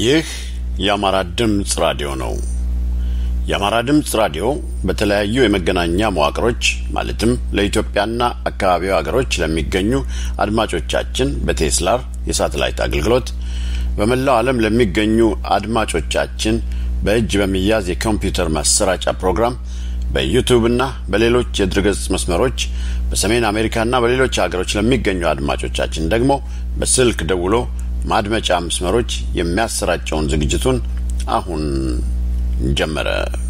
ይህ የአማራ ድምፅ ራዲዮ ነው። የአማራ ድምፅ ራዲዮ በተለያዩ የመገናኛ መዋቅሮች ማለትም ለኢትዮጵያና አካባቢው ሀገሮች ለሚገኙ አድማጮቻችን በቴስላር የሳተላይት አገልግሎት በመላው ዓለም ለሚገኙ አድማጮቻችን በእጅ በሚያዝ የኮምፒውተር ማሰራጫ ፕሮግራም በዩቱብና በሌሎች የድረገጽ መስመሮች በሰሜን አሜሪካና በሌሎች ሀገሮች ለሚገኙ አድማጮቻችን ደግሞ በስልክ ደውሎ ማድመጫ መስመሮች የሚያሰራጨውን ዝግጅቱን አሁን ጀመረ።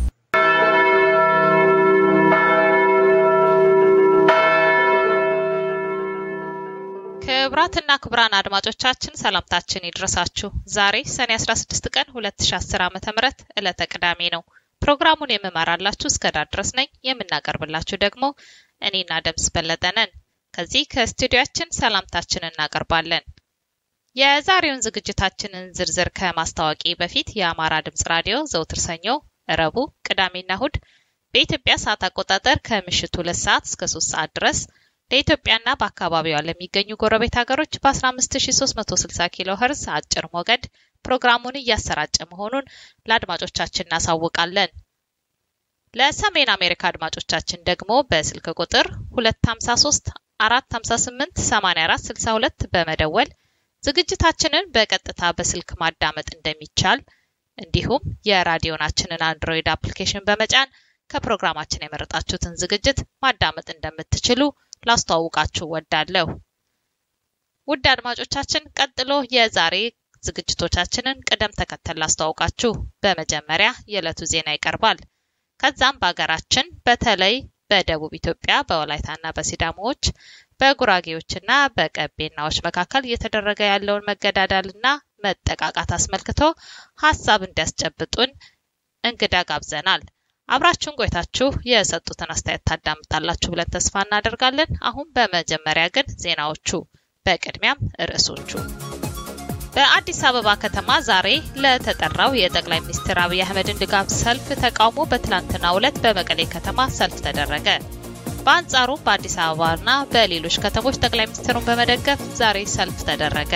ክቡራትና ክቡራን አድማጮቻችን ሰላምታችን ይድረሳችሁ። ዛሬ ሰኔ 16 ቀን 2010 ዓ.ም ዕለተ ቅዳሜ ነው። ፕሮግራሙን የምመራላችሁ እስከ ዳር ድረስ ነኝ። የምናቀርብላችሁ ደግሞ እኔና ደምስ በለጠ ነን። ከዚህ ከስቱዲያችን ሰላምታችን እናቀርባለን። የዛሬውን ዝግጅታችንን ዝርዝር ከማስታወቂ በፊት የአማራ ድምጽ ራዲዮ ዘውትር ሰኞ፣ ረቡዕ፣ ቅዳሜና እሁድ በኢትዮጵያ ሰዓት አቆጣጠር ከምሽቱ ሁለት ሰዓት እስከ ሶስት ሰዓት ድረስ ለኢትዮጵያና በአካባቢዋ ለሚገኙ ጎረቤት ሀገሮች በ15360 ኪሎ ኸርዝ አጭር ሞገድ ፕሮግራሙን እያሰራጨ መሆኑን ለአድማጮቻችን እናሳውቃለን። ለሰሜን አሜሪካ አድማጮቻችን ደግሞ በስልክ ቁጥር 253 458 84 62 በመደወል ዝግጅታችንን በቀጥታ በስልክ ማዳመጥ እንደሚቻል እንዲሁም የራዲዮናችንን አንድሮይድ አፕሊኬሽን በመጫን ከፕሮግራማችን የመረጣችሁትን ዝግጅት ማዳመጥ እንደምትችሉ ላስተዋውቃችሁ ወዳለሁ። ውድ አድማጮቻችን፣ ቀጥሎ የዛሬ ዝግጅቶቻችንን ቅደም ተከተል ላስተዋውቃችሁ። በመጀመሪያ የዕለቱ ዜና ይቀርባል። ከዛም በሀገራችን በተለይ በደቡብ ኢትዮጵያ በወላይታና በሲዳሞዎች በጉራጌዎችና በቀቤናዎች መካከል እየተደረገ ያለውን መገዳደልና መጠቃቃት አስመልክቶ ሀሳብ እንዲያስጨብጡን እንግዳ ጋብዘናል። አብራችሁን ቆይታችሁ የሰጡትን አስተያየት ታዳምጣላችሁ ብለን ተስፋ እናደርጋለን። አሁን በመጀመሪያ ግን ዜናዎቹ፣ በቅድሚያም ርዕሶቹ። በአዲስ አበባ ከተማ ዛሬ ለተጠራው የጠቅላይ ሚኒስትር አብይ አህመድን ድጋፍ ሰልፍ ተቃውሞ በትላንትናው ዕለት በመቀሌ ከተማ ሰልፍ ተደረገ። በአንጻሩ በአዲስ አበባና በሌሎች ከተሞች ጠቅላይ ሚኒስትሩን በመደገፍ ዛሬ ሰልፍ ተደረገ።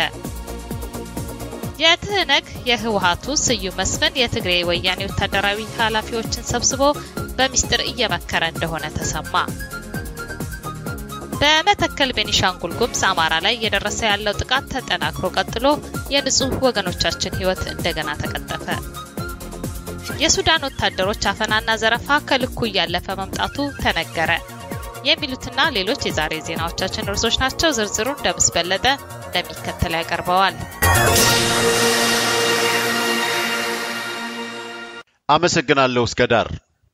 የትህነግ የህወሀቱ ስዩም መስፍን የትግሬ ወያኔ ወታደራዊ ኃላፊዎችን ሰብስቦ በሚስጥር እየመከረ እንደሆነ ተሰማ። በመተከል ቤኒሻንጉል ጉሙዝ አማራ ላይ እየደረሰ ያለው ጥቃት ተጠናክሮ ቀጥሎ የንጹህ ወገኖቻችን ህይወት እንደገና ተቀጠፈ። የሱዳን ወታደሮች አፈናና ዘረፋ ከልኩ እያለፈ መምጣቱ ተነገረ። የሚሉትና ሌሎች የዛሬ ዜናዎቻችን ርዕሶች ናቸው። ዝርዝሩን ደምስ በለጠ እንደሚከተል ያቀርበዋል። አመሰግናለሁ እስከ ዳር።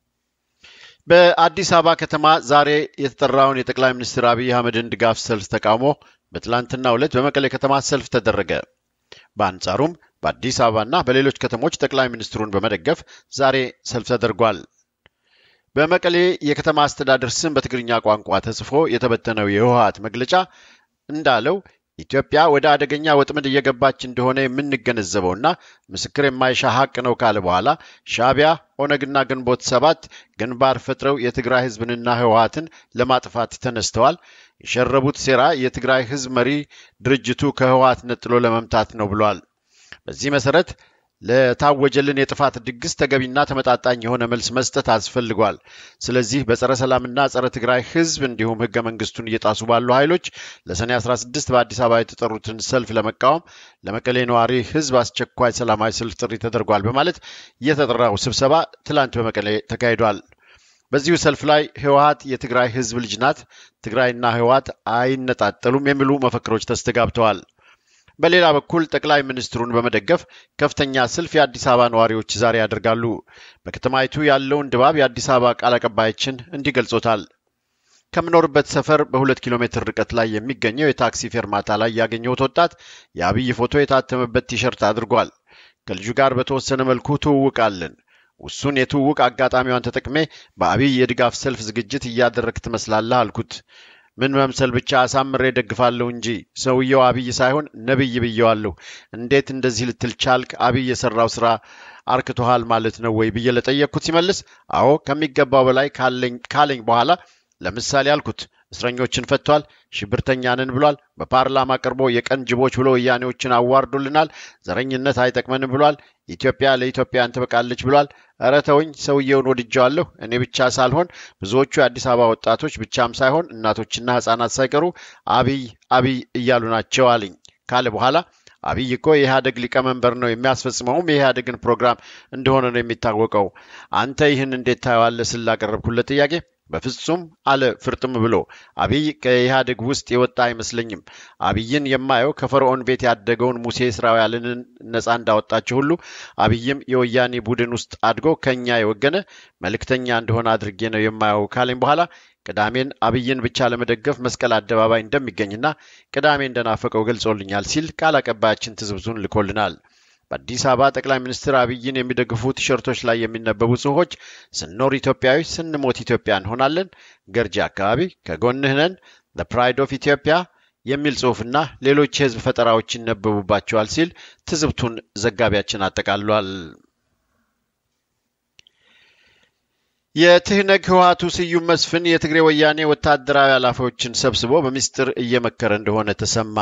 በአዲስ አበባ ከተማ ዛሬ የተጠራውን የጠቅላይ ሚኒስትር አብይ አህመድን ድጋፍ ሰልፍ ተቃውሞ በትላንትናው ዕለት በመቀሌ ከተማ ሰልፍ ተደረገ። በአንጻሩም በአዲስ አበባና በሌሎች ከተሞች ጠቅላይ ሚኒስትሩን በመደገፍ ዛሬ ሰልፍ ተደርጓል። በመቀሌ የከተማ አስተዳደር ስም በትግርኛ ቋንቋ ተጽፎ የተበተነው የህወሀት መግለጫ እንዳለው ኢትዮጵያ ወደ አደገኛ ወጥመድ እየገባች እንደሆነ የምንገነዘበውና ምስክር የማይሻ ሀቅ ነው ካለ በኋላ ሻዕቢያ፣ ኦነግና ግንቦት ሰባት ግንባር ፈጥረው የትግራይ ህዝብንና ህወሀትን ለማጥፋት ተነስተዋል። የሸረቡት ሴራ የትግራይ ህዝብ መሪ ድርጅቱ ከህወሀት ነጥሎ ለመምታት ነው ብሏል። በዚህ መሰረት ለታወጀልን የጥፋት ድግስ ተገቢና ተመጣጣኝ የሆነ መልስ መስጠት አስፈልጓል። ስለዚህ በጸረ ሰላምና ጸረ ትግራይ ህዝብ እንዲሁም ህገ መንግስቱን እየጣሱ ባሉ ኃይሎች ለሰኔ 16 በአዲስ አበባ የተጠሩትን ሰልፍ ለመቃወም ለመቀሌ ነዋሪ ህዝብ አስቸኳይ ሰላማዊ ሰልፍ ጥሪ ተደርጓል በማለት የተጠራው ስብሰባ ትላንት በመቀሌ ተካሂዷል። በዚሁ ሰልፍ ላይ ህወሀት የትግራይ ህዝብ ልጅ ናት፣ ትግራይና ህወሀት አይነጣጠሉም የሚሉ መፈክሮች ተስተጋብተዋል። በሌላ በኩል ጠቅላይ ሚኒስትሩን በመደገፍ ከፍተኛ ሰልፍ የአዲስ አበባ ነዋሪዎች ዛሬ ያደርጋሉ። በከተማይቱ ያለውን ድባብ የአዲስ አበባ ቃል አቀባያችን እንዲህ ገልጾታል። ከምኖርበት ሰፈር በሁለት ኪሎ ሜትር ርቀት ላይ የሚገኘው የታክሲ ፌርማታ ላይ ያገኘሁት ወጣት የአብይ ፎቶ የታተመበት ቲሸርት አድርጓል። ከልጁ ጋር በተወሰነ መልኩ ትውውቅ አለን። ውሱን የትውውቅ አጋጣሚዋን ተጠቅሜ በአብይ የድጋፍ ሰልፍ ዝግጅት እያደረግ ትመስላለህ አልኩት። ምን መምሰል ብቻ አሳምሬ ደግፋለሁ እንጂ ሰውየው አብይ ሳይሆን ነብይ ብየዋለሁ። እንዴት እንደዚህ ልትል ቻልክ? አብይ የሰራው ስራ አርክቶሃል ማለት ነው ወይ ብዬ ለጠየቅኩት ሲመልስ አዎ ከሚገባው በላይ ካለኝ በኋላ ለምሳሌ አልኩት እስረኞችን ፈቷል። ሽብርተኛንን ብሏል። በፓርላማ ቀርቦ የቀን ጅቦች ብሎ ወያኔዎችን አዋርዶልናል። ዘረኝነት አይጠቅመንም ብሏል። ኢትዮጵያ ለኢትዮጵያን ትበቃለች ብሏል። እረ ተውኝ፣ ሰውየውን ወድጀዋለሁ። እኔ ብቻ ሳልሆን ብዙዎቹ የአዲስ አበባ ወጣቶች ብቻም ሳይሆን እናቶችና ሕጻናት ሳይቀሩ አብይ አብይ እያሉ ናቸው አለኝ ካለ በኋላ አብይ እኮ የኢህአደግ ሊቀመንበር ነው፣ የሚያስፈጽመውም የኢህአደግን ፕሮግራም እንደሆነ ነው የሚታወቀው። አንተ ይህን እንዴት ታየዋለህ? ስል ላቀረብኩለት ጥያቄ በፍጹም አለ ፍርጥም ብሎ። አብይ ከኢህአዴግ ውስጥ የወጣ አይመስለኝም። አብይን የማየው ከፈርዖን ቤት ያደገውን ሙሴ እስራኤልን ነፃ እንዳወጣቸው ሁሉ አብይም የወያኔ ቡድን ውስጥ አድጎ ከኛ የወገነ መልእክተኛ እንደሆነ አድርጌ ነው የማየው ካለኝ በኋላ ቅዳሜን አብይን ብቻ ለመደገፍ መስቀል አደባባይ እንደሚገኝና ቅዳሜ እንደናፈቀው ገልጾልኛል ሲል ቃል አቀባያችን ትዝብቱን ልኮልናል። በአዲስ አበባ ጠቅላይ ሚኒስትር አብይን የሚደግፉ ቲሸርቶች ላይ የሚነበቡ ጽሑፎች ስንኖር ኢትዮጵያዊ ስንሞት ኢትዮጵያ እንሆናለን፣ ገርጂ አካባቢ ከጎንህ ነን፣ ዘ ፕራይድ ኦፍ ኢትዮጵያ የሚል ጽሑፍና ሌሎች የህዝብ ፈጠራዎች ይነበቡባቸዋል ሲል ትዝብቱን ዘጋቢያችን አጠቃሏል። የትህነግ ህወሓቱ ስዩም መስፍን የትግሬ ወያኔ ወታደራዊ ኃላፊዎችን ሰብስቦ በሚስጥር እየመከረ እንደሆነ ተሰማ።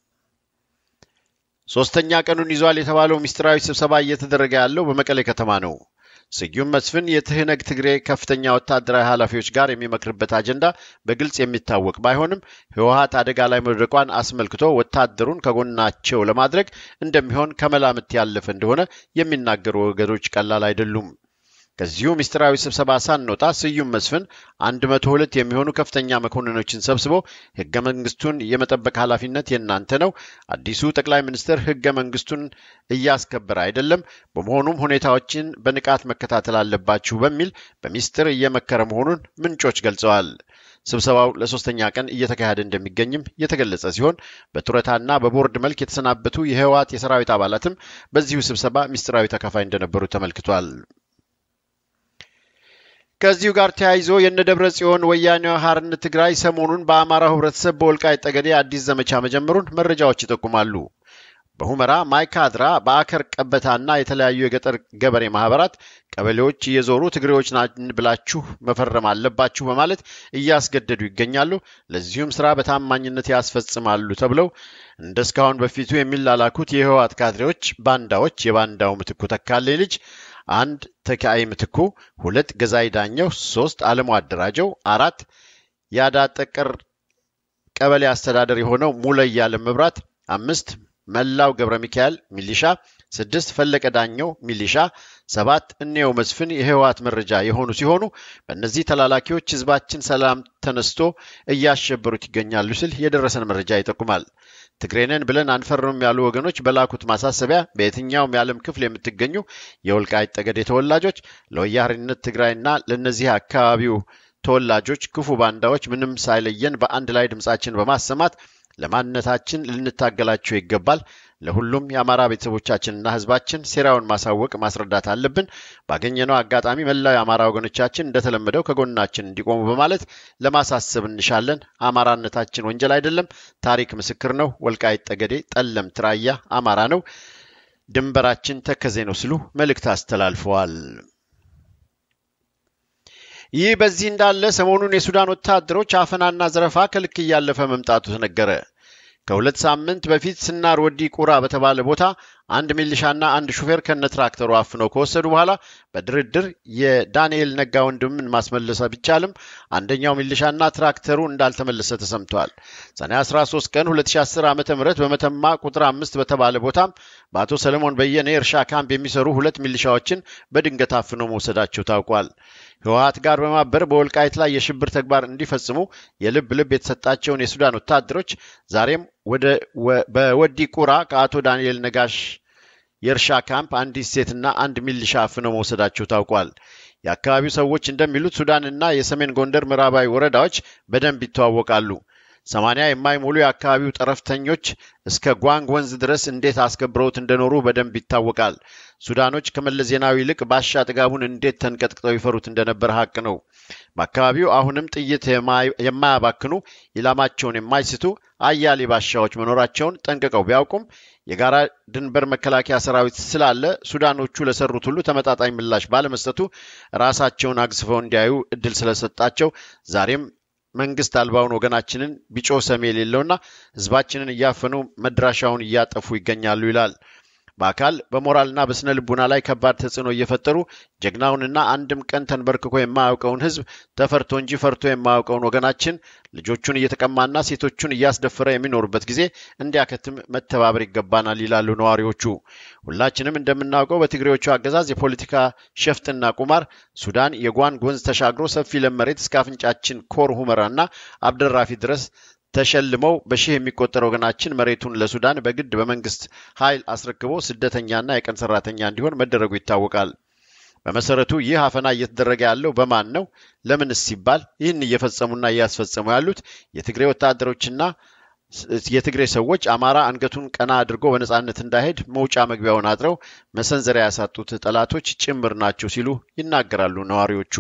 ሶስተኛ ቀኑን ይዟል የተባለው ሚስጥራዊ ስብሰባ እየተደረገ ያለው በመቀሌ ከተማ ነው። ስዩም መስፍን የትህነግ ትግሬ ከፍተኛ ወታደራዊ ኃላፊዎች ጋር የሚመክርበት አጀንዳ በግልጽ የሚታወቅ ባይሆንም ህወሓት አደጋ ላይ መውደቋን አስመልክቶ ወታደሩን ከጎናቸው ለማድረግ እንደሚሆን ከመላምት ያለፈ እንደሆነ የሚናገሩ ወገኖች ቀላል አይደሉም። ከዚሁ ምስጢራዊ ስብሰባ ሳንወጣ ስዩም መስፍን አንድ መቶ ሁለት የሚሆኑ ከፍተኛ መኮንኖችን ሰብስቦ ህገ መንግስቱን የመጠበቅ ኃላፊነት የእናንተ ነው። አዲሱ ጠቅላይ ሚኒስትር ህገ መንግስቱን እያስከበረ አይደለም። በመሆኑም ሁኔታዎችን በንቃት መከታተል አለባችሁ በሚል በሚስጥር እየመከረ መሆኑን ምንጮች ገልጸዋል። ስብሰባው ለሶስተኛ ቀን እየተካሄደ እንደሚገኝም የተገለጸ ሲሆን በጡረታና በቦርድ መልክ የተሰናበቱ የህወሓት የሰራዊት አባላትም በዚሁ ስብሰባ ሚስጥራዊ ተካፋይ እንደነበሩ ተመልክቷል። ከዚሁ ጋር ተያይዞ የነደብረ ጽዮን ወያኔ ሓርነት ትግራይ ሰሞኑን በአማራው ህብረተሰብ በወልቃይት ጠገዴ አዲስ ዘመቻ መጀመሩን መረጃዎች ይጠቁማሉ። በሁመራ ማይካድራ፣ በአከር ቀበታና የተለያዩ የገጠር ገበሬ ማህበራት ቀበሌዎች እየዞሩ ትግሬዎች ናን ብላችሁ መፈረም አለባችሁ በማለት እያስገደዱ ይገኛሉ። ለዚሁም ስራ በታማኝነት ያስፈጽማሉ ተብለው እንደ እስካሁን በፊቱ የሚላላኩት የህወሓት ካድሬዎች ባንዳዎች የባንዳው ምትኩ ተካልኝ ልጅ አንድ ተካይ ምትኩ፣ ሁለት ገዛይ ዳኘው፣ ሶስት አለሙ አደራጀው፣ አራት የአዳጠቀር ቀበሌ አስተዳደር የሆነው ሙለይ ያለም መብራት፣ አምስት መላው ገብረ ሚካኤል ሚሊሻ፣ ስድስት ፈለቀ ዳኘው ሚሊሻ፣ ሰባት እኔው መስፍን የህወሓት መረጃ የሆኑ ሲሆኑ በእነዚህ ተላላኪዎች ህዝባችን ሰላም ተነስቶ እያሸበሩት ይገኛሉ ሲል የደረሰን መረጃ ይጠቁማል። ትግሬንን ብለን አንፈርምም ያሉ ወገኖች በላኩት ማሳሰቢያ በየትኛውም የዓለም ክፍል የምትገኙ የወልቃይት ጠገዴ ተወላጆች ለወያኔነት ትግራይና ለእነዚህ አካባቢው ተወላጆች ክፉ ባንዳዎች ምንም ሳይለየን በአንድ ላይ ድምፃችን በማሰማት ለማንነታችን ልንታገላቸው ይገባል። ለሁሉም የአማራ ቤተሰቦቻችንና ህዝባችን ሴራውን ማሳወቅ ማስረዳት አለብን። ባገኘነው አጋጣሚ መላው የአማራ ወገኖቻችን እንደተለመደው ከጎናችን እንዲቆሙ በማለት ለማሳሰብ እንሻለን። አማራነታችን ወንጀል አይደለም፣ ታሪክ ምስክር ነው። ወልቃይት ጠገዴ፣ ጠለምት፣ ራያ አማራ ነው። ድንበራችን ተከዜ ነው ሲሉ መልእክት አስተላልፈዋል። ይህ በዚህ እንዳለ ሰሞኑን የሱዳን ወታደሮች አፈናና ዘረፋ ከልክ እያለፈ መምጣቱ ተነገረ። ከሁለት ሳምንት በፊት ስናር ወዲ ቁራ በተባለ ቦታ አንድ ሚሊሻና አንድ ሹፌር ከነ ትራክተሩ አፍነው ከወሰዱ በኋላ በድርድር የዳንኤል ነጋ ወንድምን ማስመለስ ቢቻልም አንደኛው ሚሊሻና ትራክተሩ እንዳልተመለሰ ተሰምቷል። ሰኔ 13 ቀን 2010 ዓ ም በመተማ ቁጥር አምስት በተባለ ቦታም በአቶ ሰለሞን በየነ የእርሻ ካምፕ የሚሰሩ ሁለት ሚሊሻዎችን በድንገት አፍነው መውሰዳቸው ታውቋል። ህወሓት ጋር በማበር በወልቃይት ላይ የሽብር ተግባር እንዲፈጽሙ የልብ ልብ የተሰጣቸውን የሱዳን ወታደሮች ዛሬም በወዲ ቁራ ከአቶ ዳንኤል ነጋሽ የእርሻ ካምፕ አንዲት ሴትና አንድ ሚሊሻ አፍነው መውሰዳቸው ታውቋል። የአካባቢው ሰዎች እንደሚሉት ሱዳንና የሰሜን ጎንደር ምዕራባዊ ወረዳዎች በደንብ ይተዋወቃሉ። ሰማንያ የማይሞሉ የአካባቢው ጠረፍተኞች እስከ ጓንግ ወንዝ ድረስ እንዴት አስከብረውት እንደኖሩ በደንብ ይታወቃል። ሱዳኖች ከመለስ ዜናዊ ይልቅ ባሻ ጥጋቡን እንዴት ተንቀጥቅጠው ይፈሩት እንደነበር ሀቅ ነው። በአካባቢው አሁንም ጥይት የማያባክኑ ኢላማቸውን የማይስቱ አያሌ ባሻዎች መኖራቸውን ጠንቅቀው ቢያውቁም የጋራ ድንበር መከላከያ ሰራዊት ስላለ ሱዳኖቹ ለሰሩት ሁሉ ተመጣጣኝ ምላሽ ባለመስጠቱ ራሳቸውን አግዝፈው እንዲያዩ እድል ስለሰጣቸው ዛሬም መንግስት አልባውን ወገናችንን ቢጮ ሰሚ የሌለውና ህዝባችንን እያፈኑ መድራሻውን እያጠፉ ይገኛሉ ይላል። በአካል በሞራልና በስነ ልቡና ላይ ከባድ ተጽዕኖ እየፈጠሩ ጀግናውንና አንድም ቀን ተንበርክኮ የማያውቀውን ህዝብ ተፈርቶ እንጂ ፈርቶ የማያውቀውን ወገናችን ልጆቹን እየተቀማና ሴቶቹን እያስደፈረ የሚኖሩበት ጊዜ እንዲያከትም መተባበር ይገባናል ይላሉ ነዋሪዎቹ። ሁላችንም እንደምናውቀው በትግሬዎቹ አገዛዝ የፖለቲካ ሸፍጥና ቁማር ሱዳን የጓንግ ወንዝ ተሻግሮ ሰፊ ለም መሬት እስከ አፍንጫችን ኮር ሁመራና አብደራፊ ድረስ ተሸልመው በሺህ የሚቆጠር ወገናችን መሬቱን ለሱዳን በግድ በመንግስት ኃይል አስረክቦ ስደተኛና የቀን ሰራተኛ እንዲሆን መደረጉ ይታወቃል። በመሰረቱ ይህ አፈና እየተደረገ ያለው በማን ነው? ለምንስ ሲባል ይህን እየፈጸሙና እያስፈጸሙ ያሉት የትግሬ ወታደሮችና የትግሬ ሰዎች አማራ አንገቱን ቀና አድርጎ በነጻነት እንዳይሄድ መውጫ መግቢያውን አጥረው መሰንዘሪያ ያሳጡት ጠላቶች ጭምር ናቸው ሲሉ ይናገራሉ ነዋሪዎቹ።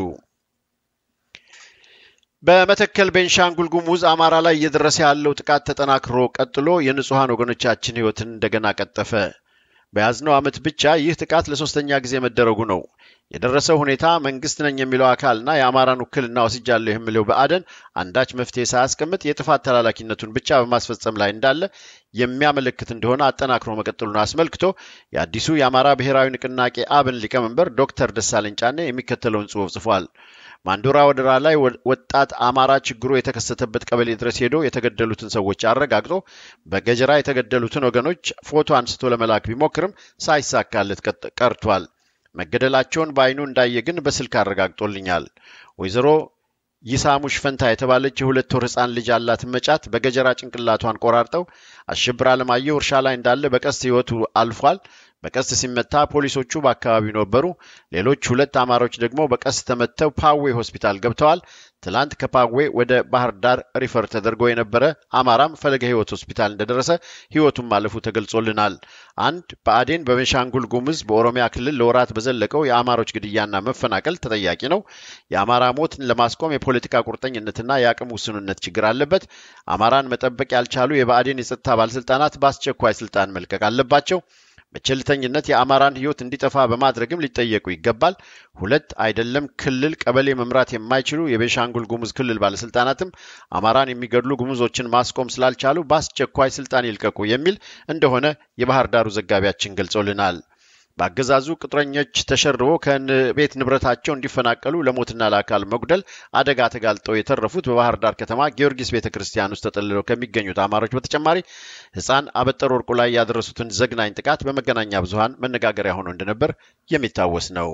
በመተከል ቤንሻንጉል ጉሙዝ አማራ ላይ እየደረሰ ያለው ጥቃት ተጠናክሮ ቀጥሎ የንጹሐን ወገኖቻችን ህይወትን እንደገና ቀጠፈ። በያዝነው ዓመት ብቻ ይህ ጥቃት ለሶስተኛ ጊዜ መደረጉ ነው። የደረሰው ሁኔታ መንግስት ነኝ የሚለው አካልና የአማራን ውክልና ወስጃለሁ የሚለው ብአዴን አንዳች መፍትሄ ሳያስቀምጥ የጥፋት ተላላኪነቱን ብቻ በማስፈጸም ላይ እንዳለ የሚያመለክት እንደሆነ አጠናክሮ መቀጠሉን አስመልክቶ የአዲሱ የአማራ ብሔራዊ ንቅናቄ አብን ሊቀመንበር ዶክተር ደሳለኝ ጫኔ የሚከተለውን ጽሑፍ ጽፏል። ማንዶራ ወደራ ላይ ወጣት አማራ ችግሩ የተከሰተበት ቀበሌ ድረስ ሄዶ የተገደሉትን ሰዎች አረጋግጦ በገጀራ የተገደሉትን ወገኖች ፎቶ አንስቶ ለመላክ ቢሞክርም ሳይሳካለት ቀርቷል። መገደላቸውን በአይኑ እንዳየ ግን በስልክ አረጋግጦልኛል። ወይዘሮ ይሳሙሽ ፈንታ የተባለች የሁለት ወር ህፃን ልጅ ያላትን መጫት በገጀራ ጭንቅላቷን ቆራርጠው አሸብር አለማየሁ እርሻ ላይ እንዳለ በቀስት ህይወቱ አልፏል። በቀስት ሲመታ ፖሊሶቹ በአካባቢው ነበሩ። ሌሎች ሁለት አማሮች ደግሞ በቀስት ተመተው ፓዌ ሆስፒታል ገብተዋል። ትላንት ከፓዌ ወደ ባህር ዳር ሪፈር ተደርጎ የነበረ አማራም ፈለገ ህይወት ሆስፒታል እንደደረሰ ህይወቱን ማለፉ ተገልጾልናል። አንድ ብአዴን በቤንሻንጉል ጉሙዝ በኦሮሚያ ክልል ለወራት በዘለቀው የአማሮች ግድያና መፈናቀል ተጠያቂ ነው። የአማራ ሞትን ለማስቆም የፖለቲካ ቁርጠኝነትና የአቅም ውስንነት ችግር አለበት። አማራን መጠበቅ ያልቻሉ የብአዴን የጸጥታ ባለስልጣናት በአስቸኳይ ስልጣን መልቀቅ አለባቸው። በቸልተኝነት የአማራን ህይወት እንዲጠፋ በማድረግም ሊጠየቁ ይገባል። ሁለት አይደለም ክልል ቀበሌ መምራት የማይችሉ የቤንሻንጉል ጉሙዝ ክልል ባለስልጣናትም አማራን የሚገድሉ ጉሙዞችን ማስቆም ስላልቻሉ በአስቸኳይ ስልጣን ይልቀቁ የሚል እንደሆነ የባህር ዳሩ ዘጋቢያችን ገልጾልናል። በአገዛዙ ቅጥረኞች ተሸርቦ ከቤት ንብረታቸው እንዲፈናቀሉ ለሞትና ለአካል መጉደል አደጋ ተጋልጠው የተረፉት በባህር ዳር ከተማ ጊዮርጊስ ቤተ ክርስቲያን ውስጥ ተጠልለው ከሚገኙት አማሮች በተጨማሪ ህፃን አበጠር ወርቁ ላይ ያደረሱትን ዘግናኝ ጥቃት በመገናኛ ብዙኃን መነጋገሪያ ሆኖ እንደነበር የሚታወስ ነው።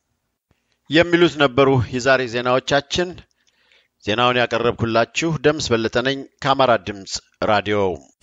የሚሉት ነበሩ የዛሬ ዜናዎቻችን። ዜናውን ያቀረብኩላችሁ ደምስ በለጠ ነኝ ከአማራ ድምፅ ራዲዮ።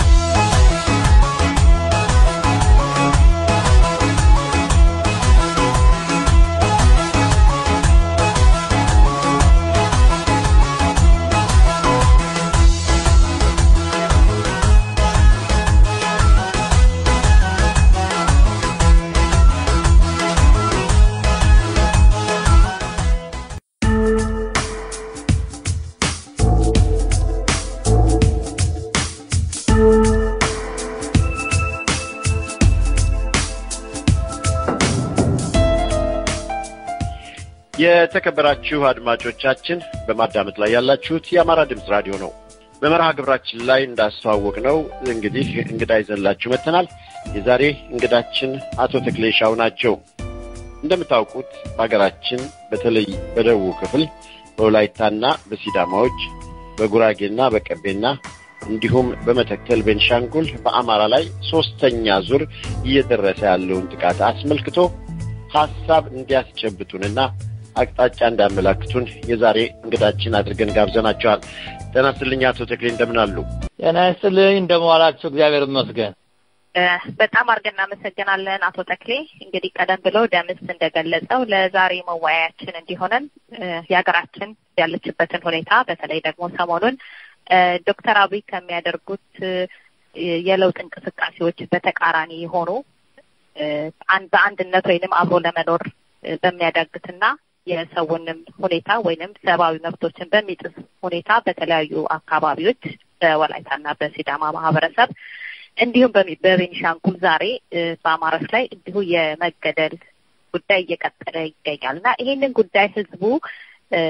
የተከበራችሁ አድማጮቻችን በማዳመጥ ላይ ያላችሁት የአማራ ድምፅ ራዲዮ ነው። በመርሃ ግብራችን ላይ እንዳስተዋወቅ ነው እንግዲህ እንግዳ ይዘንላችሁ መጥተናል። የዛሬ እንግዳችን አቶ ተክሌ ሻው ናቸው። እንደምታውቁት በሀገራችን በተለይ በደቡብ ክፍል በወላይታና በሲዳማዎች በጉራጌና በቀቤና እንዲሁም በመተከል ቤንሻንጉል በአማራ ላይ ሶስተኛ ዙር እየደረሰ ያለውን ጥቃት አስመልክቶ ሀሳብ እንዲያስጨብጡንና አቅጣጫ እንዳመላክቱን የዛሬ እንግዳችን አድርገን ጋብዘናቸዋል። ጤና ይስጥልኝ አቶ ተክሌ እንደምን አሉ? ጤና ይስጥልኝ እንደምን ዋላችሁ? እግዚአብሔር ይመስገን። በጣም አድርገን እናመሰግናለን አቶ ተክሌ። እንግዲህ ቀደም ብለው ደምስ እንደገለጸው ለዛሬ መወያያችን እንዲሆነን የሀገራችን ያለችበትን ሁኔታ በተለይ ደግሞ ሰሞኑን ዶክተር አብይ ከሚያደርጉት የለውጥ እንቅስቃሴዎች በተቃራኒ የሆኑ በአንድነት ወይንም አብሮ ለመኖር በሚያዳግትና የሰውንም ሁኔታ ወይንም ሰብአዊ መብቶችን በሚጥስ ሁኔታ በተለያዩ አካባቢዎች በወላይታና በሲዳማ ማህበረሰብ እንዲሁም በቤኒሻንጉል ዛሬ በአማራዎች ላይ እንዲሁ የመገደል ጉዳይ እየቀጠለ ይገኛል እና ይሄንን ጉዳይ ህዝቡ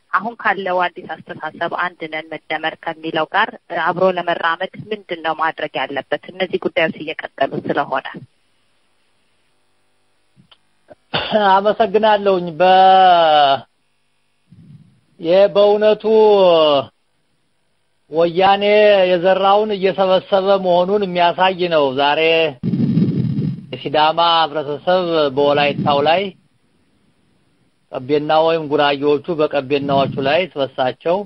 አሁን ካለው አዲስ አስተሳሰብ አንድ ነን መደመር ከሚለው ጋር አብሮ ለመራመድ ምንድን ነው ማድረግ ያለበት? እነዚህ ጉዳዮች እየቀጠሉ ስለሆነ አመሰግናለሁኝ። በ ይህ በእውነቱ ወያኔ የዘራውን እየሰበሰበ መሆኑን የሚያሳይ ነው። ዛሬ የሲዳማ ህብረተሰብ በወላይታው ላይ ቀቤና ወይም ጉራጌዎቹ በቀቤናዎቹ ላይ ስበሳቸው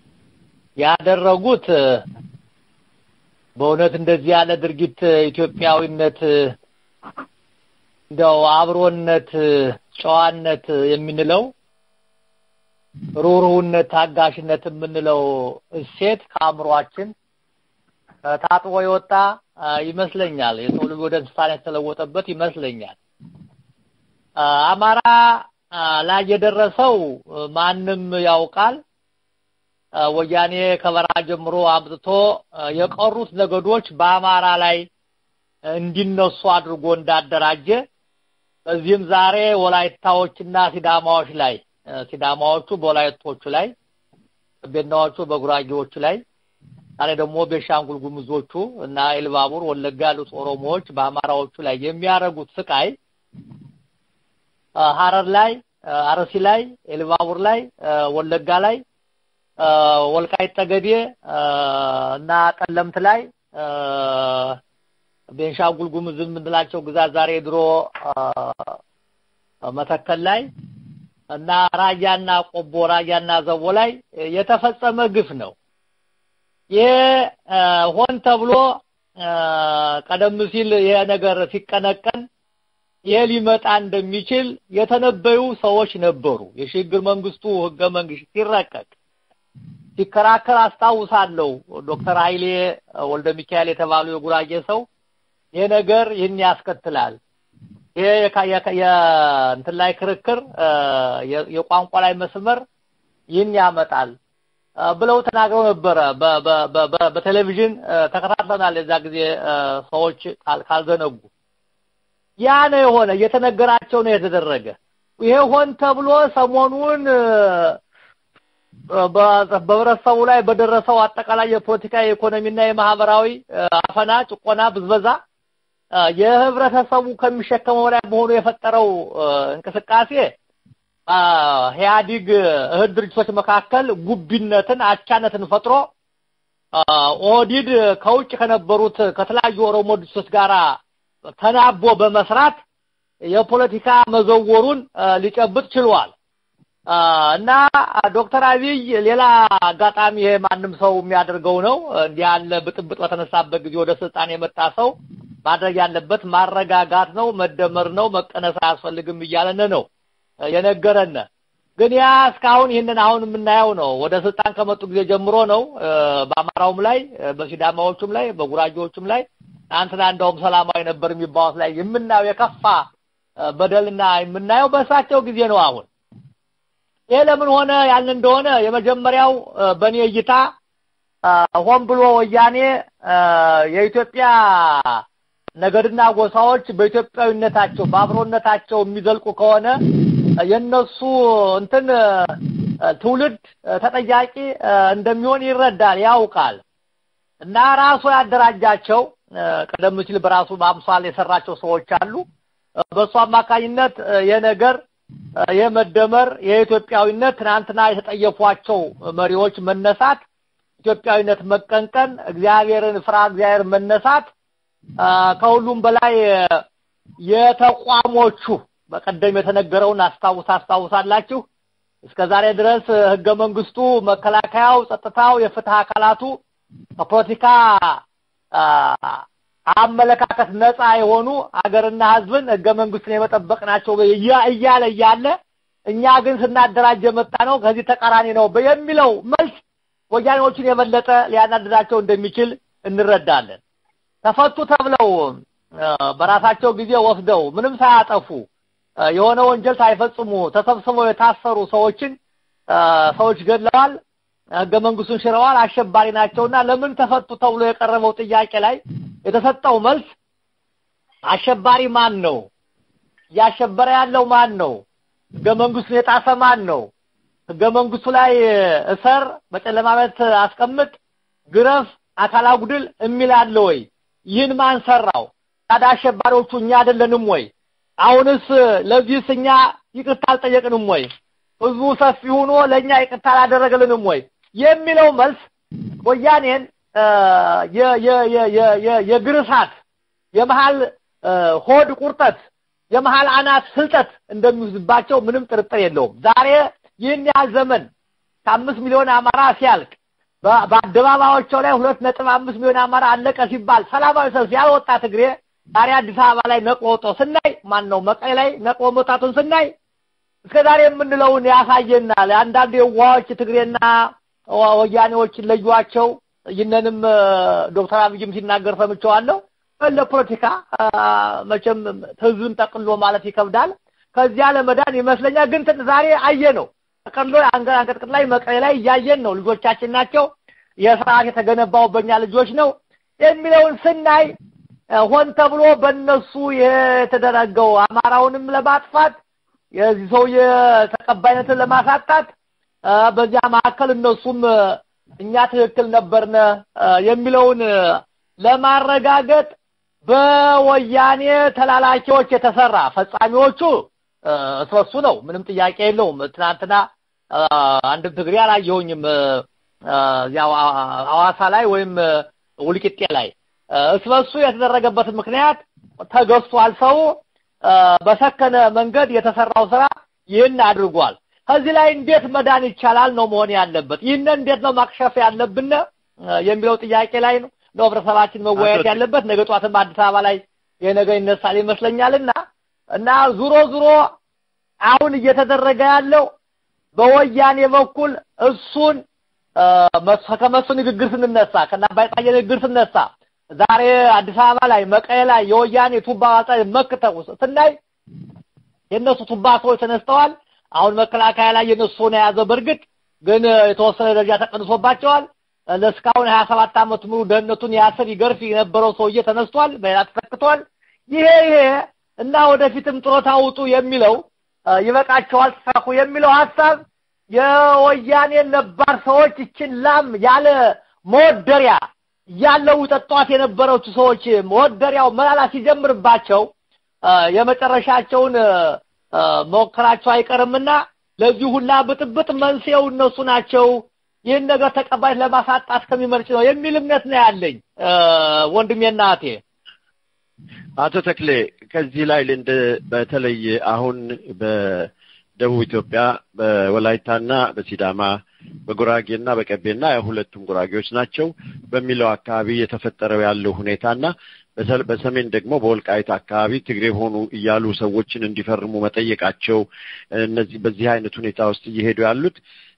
ያደረጉት በእውነት እንደዚህ ያለ ድርጊት ኢትዮጵያዊነት እንደው አብሮነት፣ ጨዋነት የምንለው ሩህሩህነት፣ ታጋሽነት የምንለው እሴት ከአእምሯችን ታጥቦ የወጣ ይመስለኛል። የሰው ልጅ ወደ እንስሳን የተለወጠበት ይመስለኛል። አማራ ላይ የደረሰው ማንም ያውቃል። ወያኔ ከበረሃ ጀምሮ አምጥቶ የቀሩት ነገዶች በአማራ ላይ እንዲነሱ አድርጎ እንዳደራጀ በዚህም ዛሬ ወላይታዎችና ሲዳማዎች ላይ ሲዳማዎቹ በወላይቶቹ ላይ ቤናዎቹ በጉራጌዎቹ ላይ ዛሬ ደግሞ ቤሻንጉል ጉሙዞቹ እና ኤልባቡር ወለጋ ያሉት ኦሮሞዎች በአማራዎቹ ላይ የሚያደርጉት ስቃይ ሀረር ላይ፣ አርሲ ላይ፣ ኤልባቡር ላይ፣ ወለጋ ላይ፣ ወልቃይት ጠገዴ እና ጠለምት ላይ ቤንሻንጉል ጉሙዝ የምንላቸው ግዛት ዛሬ ድሮ መተከል ላይ እና ራያና ቆቦ ራያና ዘቦ ላይ የተፈጸመ ግፍ ነው። ይሄ ሆን ተብሎ ቀደም ሲል ይሄ ነገር ሲቀነቀን ይሄ ሊመጣ እንደሚችል የተነበዩ ሰዎች ነበሩ። የሽግግር መንግስቱ ህገ መንግስት ሲረቀቅ ሲከራከር አስታውሳለሁ። ዶክተር ኃይሌ ወልደ ሚካኤል የተባሉ የጉራጌ ሰው ይሄ ነገር ይህን ያስከትላል፣ ይሄ የእንትን ላይ ክርክር የቋንቋ ላይ መስመር ይህን ያመጣል ብለው ተናግረው ነበረ። በቴሌቪዥን ተከታትለናል። የዛ ጊዜ ሰዎች ካልዘነጉ ያ ነው የሆነ እየተነገራቸው ነው የተደረገ። ይሄ ሆን ተብሎ ሰሞኑን በህብረተሰቡ ላይ በደረሰው አጠቃላይ የፖለቲካ የኢኮኖሚና የማህበራዊ አፈና፣ ጭቆና፣ ብዝበዛ የህብረተሰቡ ከሚሸከመው ላይ መሆኑ የፈጠረው እንቅስቃሴ ኢህአዲግ እህት ድርጅቶች መካከል ጉቢነትን፣ አቻነትን ፈጥሮ ኦህዲድ ከውጭ ከነበሩት ከተለያዩ ኦሮሞ ድርጅቶች ጋር ተናቦ በመስራት የፖለቲካ መዘወሩን ሊጨብጥ ችሏል። እና ዶክተር አብይ ሌላ አጋጣሚ ይሄ ማንም ሰው የሚያደርገው ነው። እንዲህ ያለ ብጥብጥ በተነሳበት ጊዜ ወደ ስልጣን የመጣ ሰው ማድረግ ያለበት ማረጋጋት ነው፣ መደመር ነው፣ መቀነስ አያስፈልግም እያለን ነው የነገረን። ግን ያ እስካሁን ይህንን አሁን የምናየው ነው። ወደ ስልጣን ከመጡ ጊዜ ጀምሮ ነው በአማራውም ላይ በሲዳማዎቹም ላይ በጉራጌዎቹም ላይ አንትና እንደውም ሰላማዊ ነበር የሚባሉት ላይ የምናየው የከፋ በደልና የምናየው በእሳቸው ጊዜ ነው አሁን ይሄ ለምን ሆነ ያልን እንደሆነ የመጀመሪያው በእኔ እይታ ሆን ብሎ ወያኔ የኢትዮጵያ ነገድና ጎሳዎች በኢትዮጵያዊነታቸው በአብሮነታቸው የሚዘልቁ ከሆነ የነሱ እንትን ትውልድ ተጠያቂ እንደሚሆን ይረዳል፣ ያውቃል። እና ራሱ ያደራጃቸው ቀደም ሲል በራሱ በአምሳል የሰራቸው ሰዎች አሉ። በእሱ አማካኝነት የነገር የመደመር የኢትዮጵያዊነት ትናንትና የተጠየፏቸው መሪዎች መነሳት፣ ኢትዮጵያዊነት መቀንቀን፣ እግዚአብሔርን ፍራ እግዚአብሔር መነሳት፣ ከሁሉም በላይ የተቋሞቹ በቀደም የተነገረውን አስታውስ አስታውሳላችሁ። እስከ ዛሬ ድረስ ህገ መንግስቱ፣ መከላከያው፣ ጸጥታው፣ የፍትህ አካላቱ ከፖለቲካ አመለካከት ነፃ የሆኑ አገርና ህዝብን ህገ መንግስትን የመጠበቅ ናቸው እያለ እያለ እኛ ግን ስናደራጅ የመጣ ነው ከዚህ ተቃራኒ ነው የሚለው መልስ ወያኔዎችን የበለጠ ሊያናድዳቸው እንደሚችል እንረዳለን። ተፈቱ ተብለው በራሳቸው ጊዜ ወስደው ምንም ሳያጠፉ የሆነ ወንጀል ሳይፈጽሙ ተሰብስበው የታሰሩ ሰዎችን ሰዎች ገድለዋል፣ ህገ መንግስቱን ሽረዋል፣ አሸባሪ ናቸውና ለምን ተፈቱ ተብሎ የቀረበው ጥያቄ ላይ የተሰጠው መልስ አሸባሪ ማን ነው? እያሸበረ ያለው ማን ነው? ህገ መንግስቱን የጣሰ ማን ነው? ህገ መንግስቱ ላይ እሰር፣ በጨለማ ቤት አስቀምጥ፣ ግረፍ፣ አካል አጉድል የሚል አለ ወይ? ይህን ማን ሰራው? ታዲያ አሸባሪዎቹ እኛ አይደለንም ወይ? አሁንስ ለዚህስ እኛ ይቅርታ አልጠየቅንም ወይ? ህዝቡ ሰፊ ሆኖ ለእኛ ይቅርታ አላደረገልንም ወይ? የሚለው መልስ ወያኔን የእግር እሳት የመሀል ሆድ ቁርጠት የመሀል አናት ስልጠት እንደሚይዝባቸው ምንም ጥርጥር የለውም። ዛሬ ይህን ያህል ዘመን ከአምስት ሚሊዮን አማራ ሲያልቅ በአደባባዮቸው ላይ ሁለት ነጥብ አምስት ሚሊዮን አማራ አለቀ ሲባል ሰላማዊ ሰልፍ ያልወጣ ትግሬ ዛሬ አዲስ አበባ ላይ ነቅሎ ወጥቶ ስናይ ማን ነው መቀሌ ላይ ነቅሎ መውጣቱን ስናይ እስከ ዛሬ የምንለውን ያሳየናል። አንዳንድ የዋዎች ትግሬና ወያኔዎችን ለዩዋቸው። ይህንንም ዶክተር አብይም ሲናገር ሰምቼዋለሁ። ለፖለቲካ መቼም ህዝብን ጠቅሎ ማለት ይከብዳል። ከዚያ ለመዳን ይመስለኛል። ግን ዛሬ አየ ነው ጠቅሎ አንቀጥቅጥ ላይ መቀሌ ላይ እያየን ነው። ልጆቻችን ናቸው። የስርዓት የተገነባው በእኛ ልጆች ነው የሚለውን ስናይ ሆን ተብሎ በእነሱ የተደረገው አማራውንም ለማጥፋት የዚህ ሰውዬ ተቀባይነትን ለማሳጣት በዚያ መካከል እነሱም እኛ ትክክል ነበርነ የሚለውን ለማረጋገጥ በወያኔ ተላላኪዎች የተሰራ ፈጻሚዎቹ እስበሱ ነው። ምንም ጥያቄ የለውም። ትናንትና አንድም ትግሬ አላየሁኝም ያው ሐዋሳ ላይ ወይም ውልቂጤ ላይ እስበሱ የተደረገበት ምክንያት ተገዝቷል። ሰው በሰከነ መንገድ የተሰራው ስራ ይህን አድርጓል። ከዚህ ላይ እንዴት መዳን ይቻላል ነው መሆን ያለበት። ይህንን እንዴት ነው ማክሸፍ ያለብን የሚለው ጥያቄ ላይ ነው ነው ህብረተሰባችን መወያየት ያለበት። ነገ ጧትም አዲስ አበባ ላይ የነገ ይነሳል ይመስለኛልና እና ዙሮ ዙሮ አሁን እየተደረገ ያለው በወያኔ በኩል እሱን ከመሱ ንግግር ስንነሳ ከና ባይጣየ ንግግር ስነሳ ዛሬ አዲስ አበባ ላይ መቀሌ ላይ የወያኔ ቱባ ዋጣ መክተው ስናይ የእነሱ ቱባ ሰዎች ተነስተዋል። አሁን መከላከያ ላይ የነሱ ነው የያዘው። በእርግጥ ግን የተወሰነ ደረጃ ተቀንሶባቸዋል። ለእስካሁን ሀያ ሰባት ዓመት ሙሉ ደህንነቱን ያስር ይገርፍ የነበረው ሰውዬ ተነስቷል፣ በሌላ ተተክቷል። ይሄ ይሄ እና ወደፊትም ጡረታ ውጡ የሚለው ይበቃቸዋል፣ ተሳኩ የሚለው ሀሳብ የወያኔ ነባር ሰዎች ይችን ላም ያለ መወደሪያ ያለው ጠጧት የነበረች ሰዎች መወደሪያው መላላ ሲጀምርባቸው የመጨረሻቸውን መሞከራቸው አይቀርምና ለዚህ ሁላ ብጥብጥ መንስኤው እነሱ ናቸው። ይህን ነገር ተቀባይነት ለማሳጣት ከሚመርጭ ነው የሚል እምነት ነው ያለኝ ወንድሜና እህቴ። አቶ ተክሌ ከዚህ ላይ እንደ በተለይ አሁን በደቡብ ኢትዮጵያ በወላይታና በሲዳማ በጉራጌና በቀቤና ሁለቱም ጉራጌዎች ናቸው በሚለው አካባቢ የተፈጠረው ያለው ሁኔታና በሰሜን ደግሞ በወልቃይት አካባቢ ትግሬ ሆኑ እያሉ ሰዎችን እንዲፈርሙ መጠየቃቸው እነዚህ በዚህ አይነት ሁኔታ ውስጥ እየሄዱ ያሉት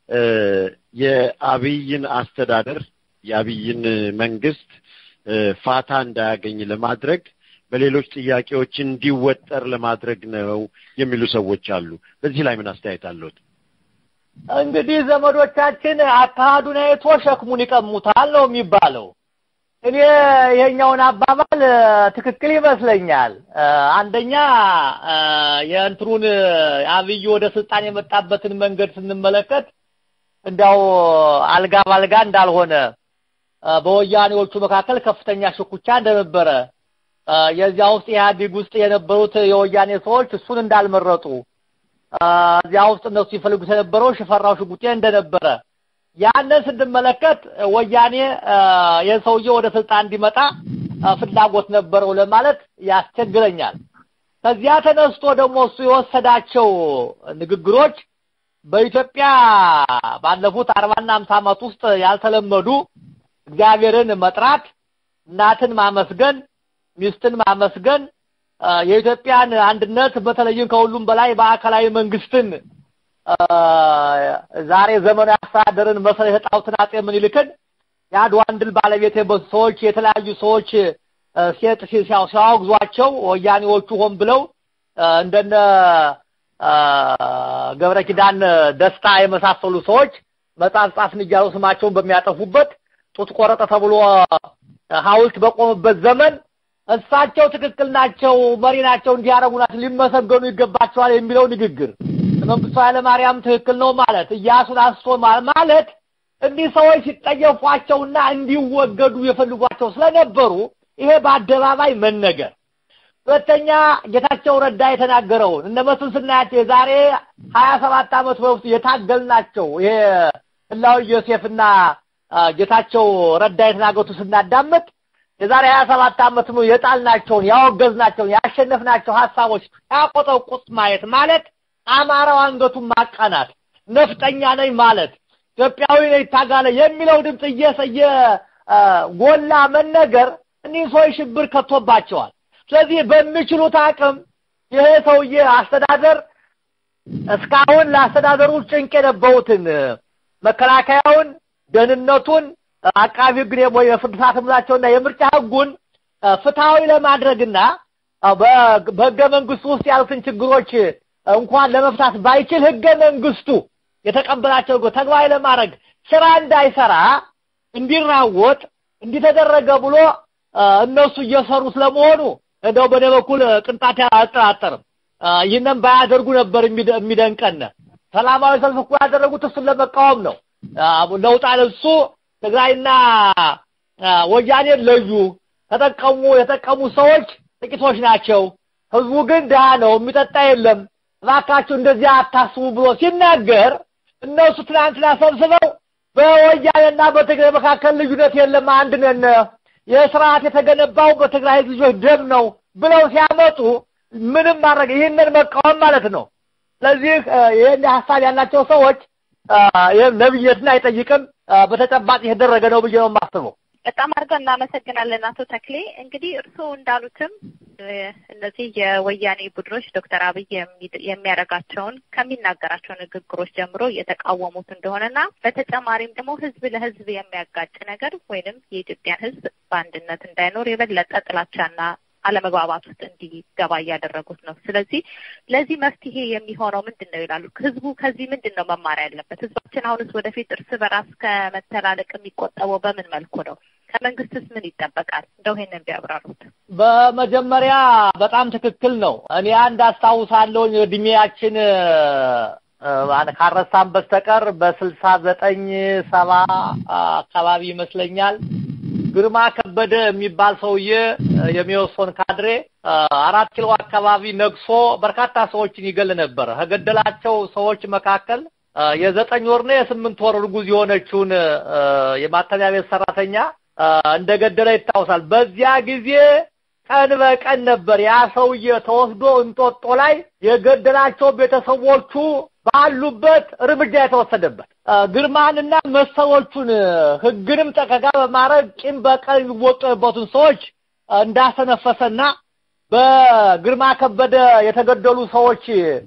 የአብይን አስተዳደር የአብይን መንግስት ፋታ እንዳያገኝ ለማድረግ በሌሎች ጥያቄዎች እንዲወጠር ለማድረግ ነው የሚሉ ሰዎች አሉ። በዚህ ላይ ምን አስተያየት አለዎት? እንግዲህ ዘመዶቻችን አካሄዱን አይቶ ሸክሙን ይቀሙታል ነው የሚባለው። እኔ ይሄኛውን አባባል ትክክል ይመስለኛል። አንደኛ የእንትሩን አብይ ወደ ስልጣን የመጣበትን መንገድ ስንመለከት እንዲያው አልጋ ባልጋ እንዳልሆነ በወያኔዎቹ መካከል ከፍተኛ ሽኩቻ እንደነበረ የዚያ ውስጥ ኢህአዴግ ውስጥ የነበሩት የወያኔ ሰዎች እሱን እንዳልመረጡ እዚያ ውስጥ እነሱ ይፈልጉት የነበረው ሽፈራው ሽጉጤ እንደነበረ ያንን ስንመለከት ወያኔ የሰውዬ ወደ ስልጣን እንዲመጣ ፍላጎት ነበረው ለማለት ያስቸግረኛል። ከዚያ ተነስቶ ደግሞ እሱ የወሰዳቸው ንግግሮች በኢትዮጵያ ባለፉት አርባና አምሳ ዓመት ውስጥ ያልተለመዱ እግዚአብሔርን መጥራት፣ እናትን ማመስገን፣ ሚስትን ማመስገን፣ የኢትዮጵያን አንድነት በተለይም ከሁሉም በላይ ማዕከላዊ መንግስትን ዛሬ ዘመናዊ አስተዳደርን መሰረት የጣሉትን አጼ ምኒልክን የአድዋን ድል ባለቤት የበዙ ሰዎች የተለያዩ ሰዎች ሴት ሲያወግዟቸው ወያኔዎቹ ሆን ብለው እንደነ ገብረ ኪዳን ደስታ የመሳሰሉ ሰዎች መጽሐፍ ጻፍን እያሉ ስማቸውን በሚያጠፉበት ጡት ቆረጠ ተብሎ ሐውልት በቆመበት ዘመን እሳቸው ትክክል ናቸው፣ መሪ ናቸው፣ እንዲያረጉ ናቸው፣ ሊመሰገኑ ይገባቸዋል የሚለው ንግግር መንግስቱ ኃይለማርያም ትክክል ነው ማለት እያሱን አንስቶ ማለት እንዲህ ሰዎች ሲጠየፏቸውና እንዲወገዱ የፈልጓቸው ስለነበሩ ይሄ በአደባባይ መነገር ሁለተኛ ጌታቸው ረዳ የተናገረውን እነ መስፍን ስናያቸው የዛሬ ሀያ ሰባት ዓመት በውስጥ የታገልናቸው ይሄ ህላዊ ዮሴፍና ጌታቸው ረዳ የተናገሩት ስናዳምጥ የዛሬ ሀያ ሰባት ዓመት ነው የጣልናቸውን ያወገዝናቸውን ያሸነፍናቸው ሀሳቦች ያቆጠቁጥ ማየት ማለት አማራው አንገቱን ማቃናት ነፍጠኛ ነኝ ማለት ኢትዮጵያዊ ነኝ ታጋለ የሚለው ድምፅ እየሰየ ጎላ መነገር እኒህ ሰዎች ሽብር ከቶባቸዋል። ስለዚህ በሚችሉት አቅም ይሄ ሰውዬ አስተዳደር እስካሁን ለአስተዳደሩ ጭንቅ የነበሩትን መከላከያውን፣ ደህንነቱን፣ አቃቢ ህግን ወይ የፍርድ ሰዓት ምላቸውና የምርጫ ህጉን ፍትሐዊ ለማድረግና በህገ መንግስቱ ውስጥ ያሉትን ችግሮች እንኳን ለመፍታት ባይችል ህገ መንግስቱ የተቀበላቸው ተግባራዊ ለማድረግ ስራ እንዳይሰራ እንዲራወጥ እንዲተደረገ ብሎ እነሱ እየሰሩ ስለመሆኑ እንደው በእኔ በኩል ቅንጣት አልጠራጠርም። ይህንን ባያደርጉ ነበር የሚደንቀን። ሰላማዊ ሰልፍ እኮ ያደረጉት እሱን ለመቃወም ነው። ለውጥ አለ እሱ ትግራይና ወያኔን ለዩ። ተጠቀሙ የተጠቀሙ ሰዎች ጥቂቶች ናቸው። ህዝቡ ግን ድሃ ነው፣ የሚጠጣ የለም። እባካችሁ እንደዚያ አታስቡ ብሎ ሲናገር እነሱ ትናንትና ሰብስበው በወያኔና በትግራይ መካከል ልዩነት የለም፣ አንድ ነን፣ ይህ ስርዓት የተገነባው በትግራይ ልጆች ደም ነው ብለው ሲያመጡ ምንም ማድረግ ይህንን መቃወም ማለት ነው። ስለዚህ ይህን ሀሳብ ያላቸው ሰዎች ይህም ነብየትን አይጠይቅም፣ በተጨባጭ የተደረገ ነው ብዬ ነው የማስበው። በጣም አድርገን እናመሰግናለን አቶ ተክሌ። እንግዲህ እርስዎ እንዳሉትም እነዚህ የወያኔ ቡድኖች ዶክተር አብይ የሚያደርጋቸውን ከሚናገራቸው ንግግሮች ጀምሮ እየተቃወሙት እንደሆነና በተጨማሪም ደግሞ ህዝብ ለህዝብ የሚያጋጭ ነገር ወይንም የኢትዮጵያን ህዝብ በአንድነት እንዳይኖር የበለጠ ጥላቻና አለመግባባት ውስጥ እንዲገባ እያደረጉት ነው። ስለዚህ ለዚህ መፍትሄ የሚሆነው ምንድን ነው ይላሉ። ህዝቡ ከዚህ ምንድን ነው መማር ያለበት? ህዝባችን አሁንስ ወደፊት እርስ በራስ ከመተላለቅ የሚቆጠበው በምን መልኩ ነው? ከመንግስትስ ምን ይጠበቃል? እንደው ይሄንን ቢያብራሩት። በመጀመሪያ በጣም ትክክል ነው። እኔ አንድ አስታውሳለሁ እድሜያችን ካረሳን በስተቀር በስልሳ ዘጠኝ ሰባ አካባቢ ይመስለኛል ግርማ ከበደ የሚባል ሰውዬ የሚወሶን ካድሬ አራት ኪሎ አካባቢ ነግሶ በርካታ ሰዎችን ይገል ነበር። ከገደላቸው ሰዎች መካከል የዘጠኝ ወርና የስምንት ወር እርጉዝ የሆነችውን የማተሚያ ቤት ሰራተኛ እንደገደለ ይታወሳል። በዚያ ጊዜ ቀን በቀን ነበር ያ ሰውዬ ተወስዶ እንጦጦ ላይ የገደላቸው ቤተሰቦቹ ባሉበት እርምጃ የተወሰደበት ግርማንና መሰሎቹን ህግንም ጠቀጋ በማድረግ ቂም በቀል የሚወጡበትን ሰዎች እንዳሰነፈሰና በግርማ ከበደ የተገደሉ ሰዎች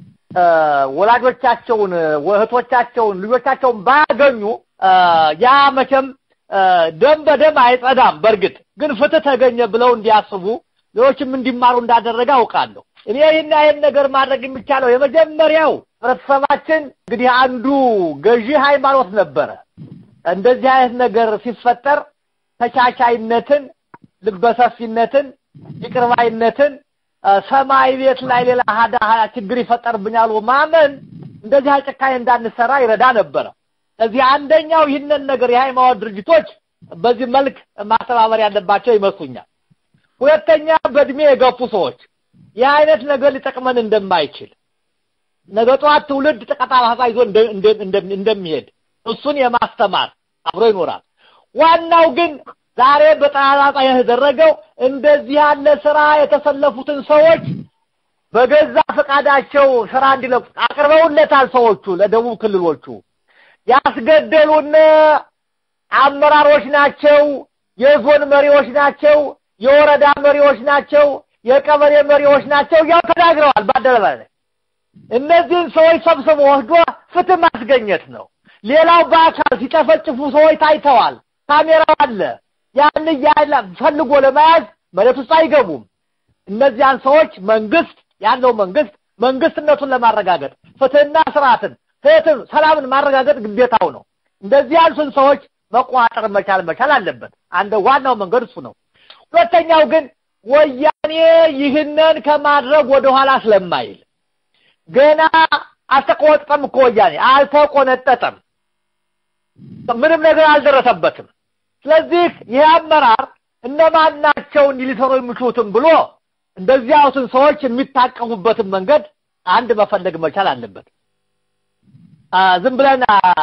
ወላጆቻቸውን፣ እህቶቻቸውን፣ ልጆቻቸውን ባያገኙ ያ መቼም ደም በደም አይጸዳም። በእርግጥ ግን ፍትህ ተገኘ ብለው እንዲያስቡ ሌሎችም እንዲማሩ እንዳደረገ አውቃለሁ። እኔ ይህን ይህን ነገር ማድረግ የሚቻለው የመጀመሪያው ህብረተሰባችን እንግዲህ አንዱ ገዢ ሃይማኖት ነበረ። እንደዚህ አይነት ነገር ሲፈጠር ተቻቻይነትን፣ ልበሰፊነትን፣ ይቅርባይነትን ሰማይ ቤት ላይ ሌላ ሀዳ ችግር ይፈጠርብኛል ማመን እንደዚህ ጭካኔ እንዳንሰራ ይረዳ ነበረ። ስለዚህ አንደኛው ይህንን ነገር የሃይማኖት ድርጅቶች በዚህ መልክ ማስተባበር ያለባቸው ይመስሉኛል። ሁለተኛ በእድሜ የገፉ ሰዎች ይህ አይነት ነገር ሊጠቅመን እንደማይችል ነገ ጠዋት ትውልድ ጠቀጣ ይዞ እንደሚሄድ እሱን የማስተማር አብሮ ይኖራል። ዋናው ግን ዛሬ በጠራጣ የተደረገው እንደዚህ ያለ ስራ የተሰለፉትን ሰዎች በገዛ ፈቃዳቸው ስራ እንዲለቁ አቅርበውለታል። ሰዎቹ ለደቡብ ክልሎቹ ያስገደሉን አመራሮች ናቸው፣ የዞን መሪዎች ናቸው፣ የወረዳ መሪዎች ናቸው፣ የቀበሌ መሪዎች ናቸው እያሉ ተናግረዋል በአደባባይ ላይ። እነዚህን ሰዎች ሰብስቦ ወስዶ ፍትህ ማስገኘት ነው። ሌላው በአካል ሲጨፈጭፉ ሰዎች ታይተዋል። ካሜራው አለ። ያን እያለ ፈልጎ ለመያዝ መሬት ውስጥ አይገቡም። እነዚያን ሰዎች መንግስት ያለው መንግስት መንግስትነቱን ለማረጋገጥ ፍትህና ስርዓትን ፍትህ ሰላምን ማረጋገጥ ግዴታው ነው። እንደዚህ ያሉትን ሰዎች መቆጣጠር መቻል መቻል አለበት። አንድ ዋናው መንገድ እሱ ነው። ሁለተኛው ግን ወያኔ ይህንን ከማድረግ ወደኋላ ስለማይል ገና አልተቆነጠጠም እኮ ወያኔ አልተቆነጠጠም። ምንም ነገር አልደረሰበትም። ስለዚህ ይህ አመራር እነማን ናቸው እንዲህ ሊሰሩ የሚችሉትም ብሎ እንደዚህ ያሉትን ሰዎች የሚታቀሙበትን መንገድ አንድ መፈለግ መቻል አለበት። ዝም ብለን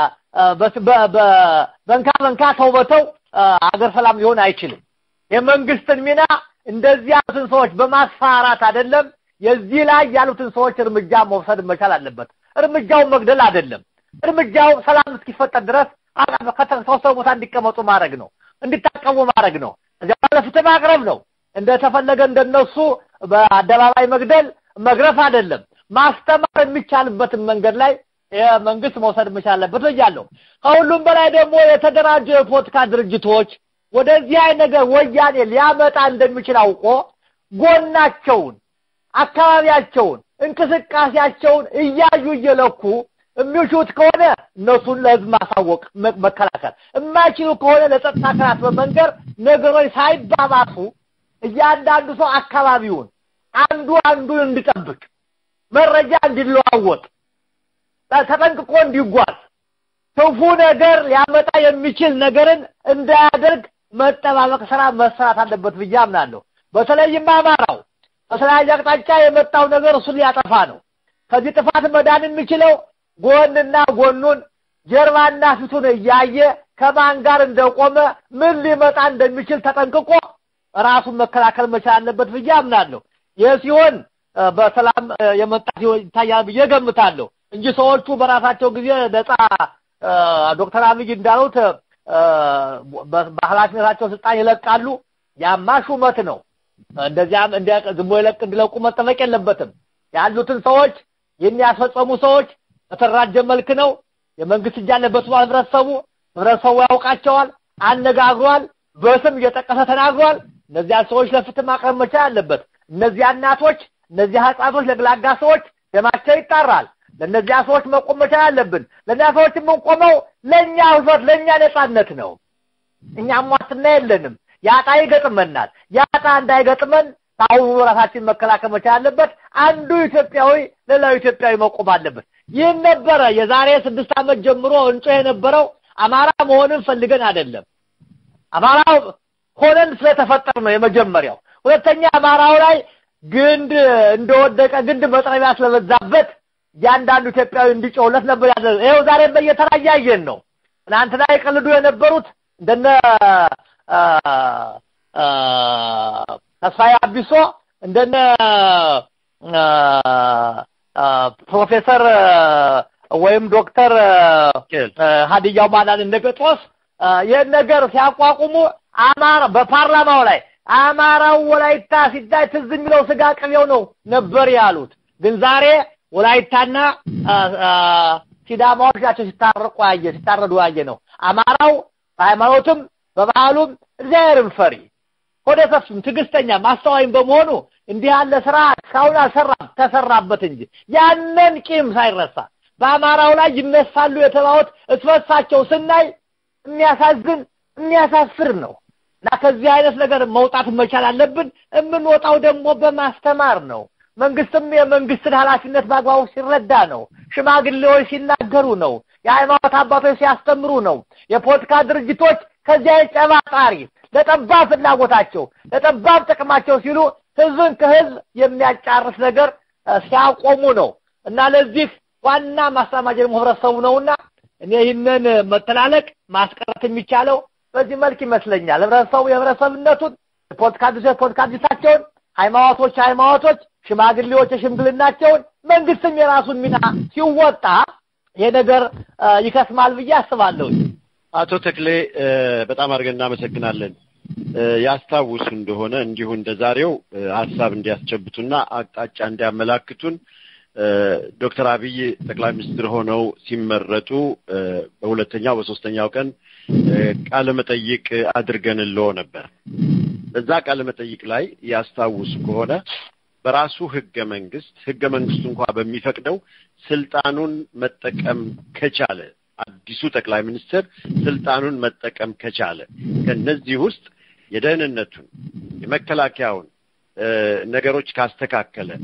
በንካ በንካ ተውበተው አገር ሰላም ሊሆን አይችልም። የመንግስትን ሚና እንደዚህ ያሉትን ሰዎች በማስፈራራት አይደለም፣ የዚህ ላይ ያሉትን ሰዎች እርምጃ መውሰድ መቻል አለበት። እርምጃውን መግደል አይደለም። እርምጃው ሰላም እስኪፈጠር ድረስ ከተወሰኑ ቦታ እንዲቀመጡ ማድረግ ነው፣ እንዲታቀሙ ማድረግ ነው። እዚያ ለፍትህ ማቅረብ ነው። እንደተፈለገ እንደነሱ በአደባባይ መግደል መግረፍ አይደለም። ማስተማር የሚቻልበትን መንገድ ላይ መንግስት መውሰድ መቻል አለበት ብያለሁ። ከሁሉም በላይ ደግሞ የተደራጁ የፖለቲካ ድርጅቶች ወደዚህ አይነት ነገር ወያኔ ሊያመጣ እንደሚችል አውቆ ጎናቸውን፣ አካባቢያቸውን፣ እንቅስቃሴያቸውን እያዩ እየለኩ የሚችሉት ከሆነ እነሱን ለህዝብ ማሳወቅ መከላከል፣ የማይችሉ ከሆነ ለጸጥታ አካላት በመንገር ነገሮች ሳይባባሱ እያንዳንዱ ሰው አካባቢውን አንዱ አንዱን እንዲጠብቅ መረጃ እንዲለዋወጥ ተጠንቅቆ እንዲጓዝ ክፉ ነገር ሊያመጣ የሚችል ነገርን እንዳያደርግ መጠባበቅ ስራ መሰራት አለበት ብዬ አምናለሁ። በተለይም አማራው በተለያየ አቅጣጫ የመጣው ነገር እሱን ሊያጠፋ ነው። ከዚህ ጥፋት መዳን የሚችለው ጎንና ጎኑን ጀርባና ፊቱን እያየ ከማን ጋር እንደቆመ ምን ሊመጣ እንደሚችል ተጠንቅቆ ራሱን መከላከል መቻል አለበት ብዬ አምናለሁ። ይህ ሲሆን በሰላም የመጣ ይታያል ብዬ ገምታለሁ እንጂ ሰዎቹ በራሳቸው ጊዜ ነጻ ዶክተር አብይ እንዳሉት በኃላፊነታቸው ስልጣን ይለቃሉ። ያማ ሹመት ነው። እንደዚያም ዝም ብሎ ይለቅ እንዲለቁ መጠበቅ የለበትም። ያሉትን ሰዎች የሚያስፈጸሙ ሰዎች በተደራጀ መልክ ነው። የመንግስት እጅ አለበት ብሏል ህብረተሰቡ። ህብረተሰቡ ያውቃቸዋል፣ አነጋግሯል፣ በስም እየጠቀሰ ተናግሯል። እነዚያ ሰዎች ለፍትህ ማቅረብ መቻል አለበት። እነዚያ እናቶች፣ እነዚያ ህፃኖች፣ ለግላጋ ሰዎች ደማቸው ይጣራል። ለእነዚያ ሰዎች መቆም መቻል አለብን። ለእነዚያ ሰዎች የምንቆመው ለእኛ ህይወት፣ ለእኛ ነጻነት ነው። እኛም ዋስትና የለንም። ያጣ ይገጥመናል። ያጣ እንዳይገጥመን ከአሁኑ ራሳችን መከላከል መቻል አለበት። አንዱ ኢትዮጵያዊ ሌላው ኢትዮጵያዊ መቆም አለበት። ይህን ነበረ የዛሬ ስድስት ዓመት ጀምሮ እንጮ የነበረው አማራ መሆንን ፈልገን አይደለም። አማራ ሆነን ስለተፈጠር ነው የመጀመሪያው። ሁለተኛ አማራው ላይ ግንድ እንደወደቀ ግንድ መጥረቢያ ስለበዛበት እያንዳንዱ ኢትዮጵያዊ እንዲጮህለት ነበር ያለ። ይኸው ዛሬ በየተራ እያየን ነው። ትናንትና ይቀልዱ የነበሩት እንደነ ተስፋዬ አቢሶ እንደነ ፕሮፌሰር ወይም ዶክተር ሀዲያው ማዳን እነ ጴጥሮስ ይህን ነገር ሲያቋቁሙ አማራ በፓርላማው ላይ አማራው ወላይታ ሲታይ ትዝ የሚለው ስጋ ቅቤው ነው ነበር ያሉት። ግን ዛሬ ወላይታና ሲዳማዎች ናቸው ሲታረቁ ያየ ሲታረዱ ያየ ነው። አማራው በሃይማኖትም በባህሉም እግዚአብሔርን ፈሪ ሆደ ሰፊም ትዕግስተኛም አስተዋይም በመሆኑ እንዲህ ያለ ስራ እስካሁን አልሰራም፣ ተሰራበት እንጂ ያንን ቂም ሳይረሳ በአማራው ላይ ይነሳሉ የተባሉት እስበሳቸው ስናይ የሚያሳዝን የሚያሳፍር ነው እና ከዚህ አይነት ነገር መውጣት መቻል አለብን። የምንወጣው ደግሞ በማስተማር ነው። መንግስትም የመንግስትን ኃላፊነት በአግባቡ ሲረዳ ነው። ሽማግሌዎች ሲናገሩ ነው። የሃይማኖት አባቶች ሲያስተምሩ ነው። የፖለቲካ ድርጅቶች ከዚያ ጨባጣሪ ለጠባብ ፍላጎታቸው ለጠባብ ጥቅማቸው ሲሉ ህዝብን ከህዝብ የሚያጫርስ ነገር ሲያቆሙ ነው እና ለዚህ ዋና ማስተማማጅ ደግሞ ህብረተሰቡ ነውና እኔ ይህንን መተላለቅ ማስቀረት የሚቻለው በዚህ መልክ ይመስለኛል። ህብረተሰቡ የህብረተሰብነቱን፣ የፖለቲካ ድርጅቶች ፖለቲካ ድርጅታቸውን፣ ሃይማኖቶች ሃይማኖቶች፣ ሽማግሌዎች የሽምግልናቸውን፣ መንግስትም የራሱን ሚና ሲወጣ ይሄ ነገር ይከስማል ብዬ አስባለሁ። አቶ ተክሌ በጣም አድርገን እናመሰግናለን። ያስታውሱ እንደሆነ እንዲሁ እንደ ዛሬው ሀሳብ እንዲያስጨብጡና አቅጣጫ እንዲያመላክቱን ዶክተር አብይ ጠቅላይ ሚኒስትር ሆነው ሲመረጡ በሁለተኛው በሶስተኛው ቀን ቃለ መጠይቅ አድርገንልዎ ነበር። በዛ ቃለ መጠይቅ ላይ ያስታውሱ ከሆነ በራሱ ህገ መንግስት ህገ መንግስቱ እንኳ በሚፈቅደው ስልጣኑን መጠቀም ከቻለ አዲሱ ጠቅላይ ሚኒስትር ስልጣኑን መጠቀም ከቻለ ከነዚህ ውስጥ የደህንነቱን የመከላከያውን ነገሮች ካስተካከለ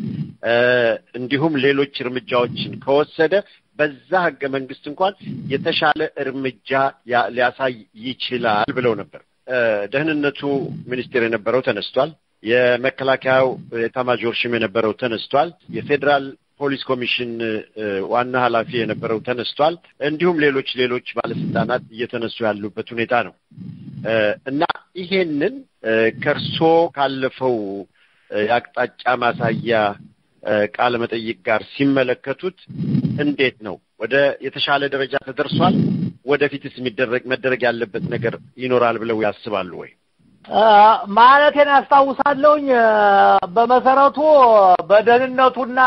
እንዲሁም ሌሎች እርምጃዎችን ከወሰደ በዛ ህገ መንግስት እንኳን የተሻለ እርምጃ ሊያሳይ ይችላል ብለው ነበር። ደህንነቱ ሚኒስቴር የነበረው ተነስቷል። የመከላከያው ኤታማዦር ሹም የነበረው ተነስቷል። የፌዴራል ፖሊስ ኮሚሽን ዋና ኃላፊ የነበረው ተነስቷል። እንዲሁም ሌሎች ሌሎች ባለስልጣናት እየተነሱ ያሉበት ሁኔታ ነው እና ይሄንን ከእርሶ ካለፈው የአቅጣጫ ማሳያ ቃለ መጠይቅ ጋር ሲመለከቱን እንዴት ነው? ወደ የተሻለ ደረጃ ተደርሷል? ወደፊትስ የሚደረግ መደረግ ያለበት ነገር ይኖራል ብለው ያስባሉ ወይ? ማለቴን አስታውሳለሁኝ። በመሰረቱ በደህንነቱና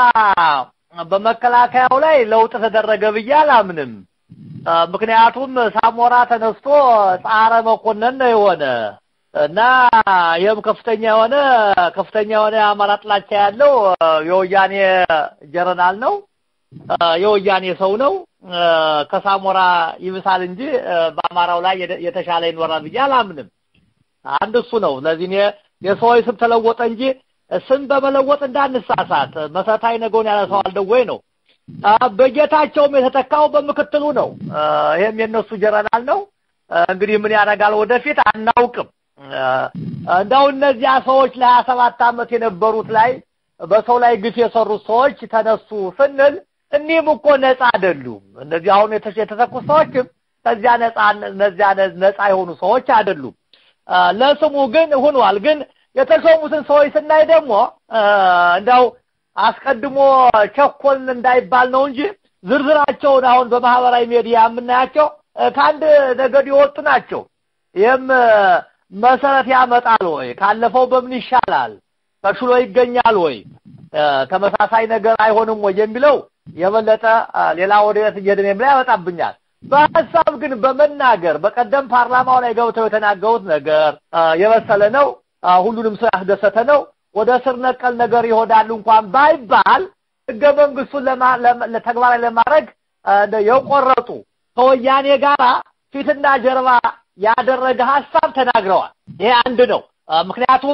በመከላከያው ላይ ለውጥ ተደረገ ብዬ አላምንም። ምክንያቱም ሳሞራ ተነስቶ ጻረ መኮንን ነው የሆነ እና ይህም ከፍተኛ የሆነ ከፍተኛ የሆነ የአማራ ጥላቻ ያለው የወያኔ ጀረናል ነው፣ የወያኔ ሰው ነው። ከሳሞራ ይብሳል እንጂ በአማራው ላይ የተሻለ ይኖራል ብዬ አላምንም። አንድ እሱ ነው። ስለዚህ እኔ የሰዎች ስም ተለወጠ እንጂ ስም በመለወጥ እንዳንሳሳት መሰረታዊ ነገውን ያነሳዋል ደወይ ነው። በጌታቸውም የተተካው በምክትሉ ነው። ይሄም የነሱ ጀረናል ነው። እንግዲህ ምን ያደርጋል ወደፊት አናውቅም። እንደው እነዚያ ሰዎች ለሀያ ሰባት ዓመት የነበሩት ላይ በሰው ላይ ግፍ የሰሩት ሰዎች ተነሱ ስንል እኒህም እኮ ነፃ አይደሉም። እነዚህ አሁን የተተኩት ሰዎችም ከዚያ ነፃ እነዚያ ነፃ የሆኑ ሰዎች አይደሉም። ለስሙ ግን ሆኗል። ግን የተሾሙትን ሰዎች ስናይ ደግሞ እንደው አስቀድሞ ቸኮልን እንዳይባል ነው እንጂ ዝርዝራቸውን አሁን በማህበራዊ ሚዲያ የምናያቸው ከአንድ ነገድ የወጡ ናቸው። ይህም መሰረት ያመጣል ወይ? ካለፈው በምን ይሻላል? ተሽሎ ይገኛል ወይ? ተመሳሳይ ነገር አይሆንም ወይ የሚለው የበለጠ ሌላ ወደት እየሄድን ላይ ያመጣብኛል። በሀሳብ ግን በመናገር በቀደም ፓርላማው ላይ ገብተው የተናገሩት ነገር የበሰለ ነው፣ ሁሉንም ሰው ያስደሰተ ነው። ወደ ስር ነቀል ነገር ይሆናሉ እንኳን ባይባል ህገ መንግስቱን ተግባራዊ ለማድረግ የቆረጡ ከወያኔ ጋራ ፊትና ጀርባ ያደረገ ሀሳብ ተናግረዋል። ይሄ አንድ ነው። ምክንያቱም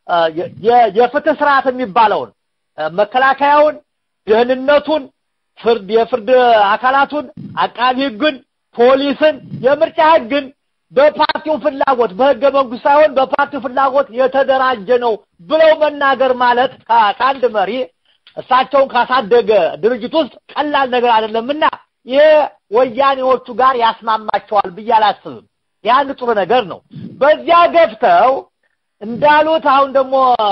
የፍትህ ስርዓት የሚባለውን መከላከያውን፣ ደህንነቱን፣ ፍርድ የፍርድ አካላቱን፣ አቃቢ ህግን፣ ፖሊስን፣ የምርጫ ህግን በፓርቲው ፍላጎት በህገ መንግስት ሳይሆን በፓርቲው ፍላጎት የተደራጀ ነው ብለው መናገር ማለት ከአንድ መሪ እሳቸውን ካሳደገ ድርጅት ውስጥ ቀላል ነገር አይደለምና ይሄ ወያኔዎቹ ጋር ያስማማቸዋል ብዬ አላስብም። ያን ጥሩ ነገር ነው። በዚያ ገፍተው እንዳሉት አሁን ደግሞ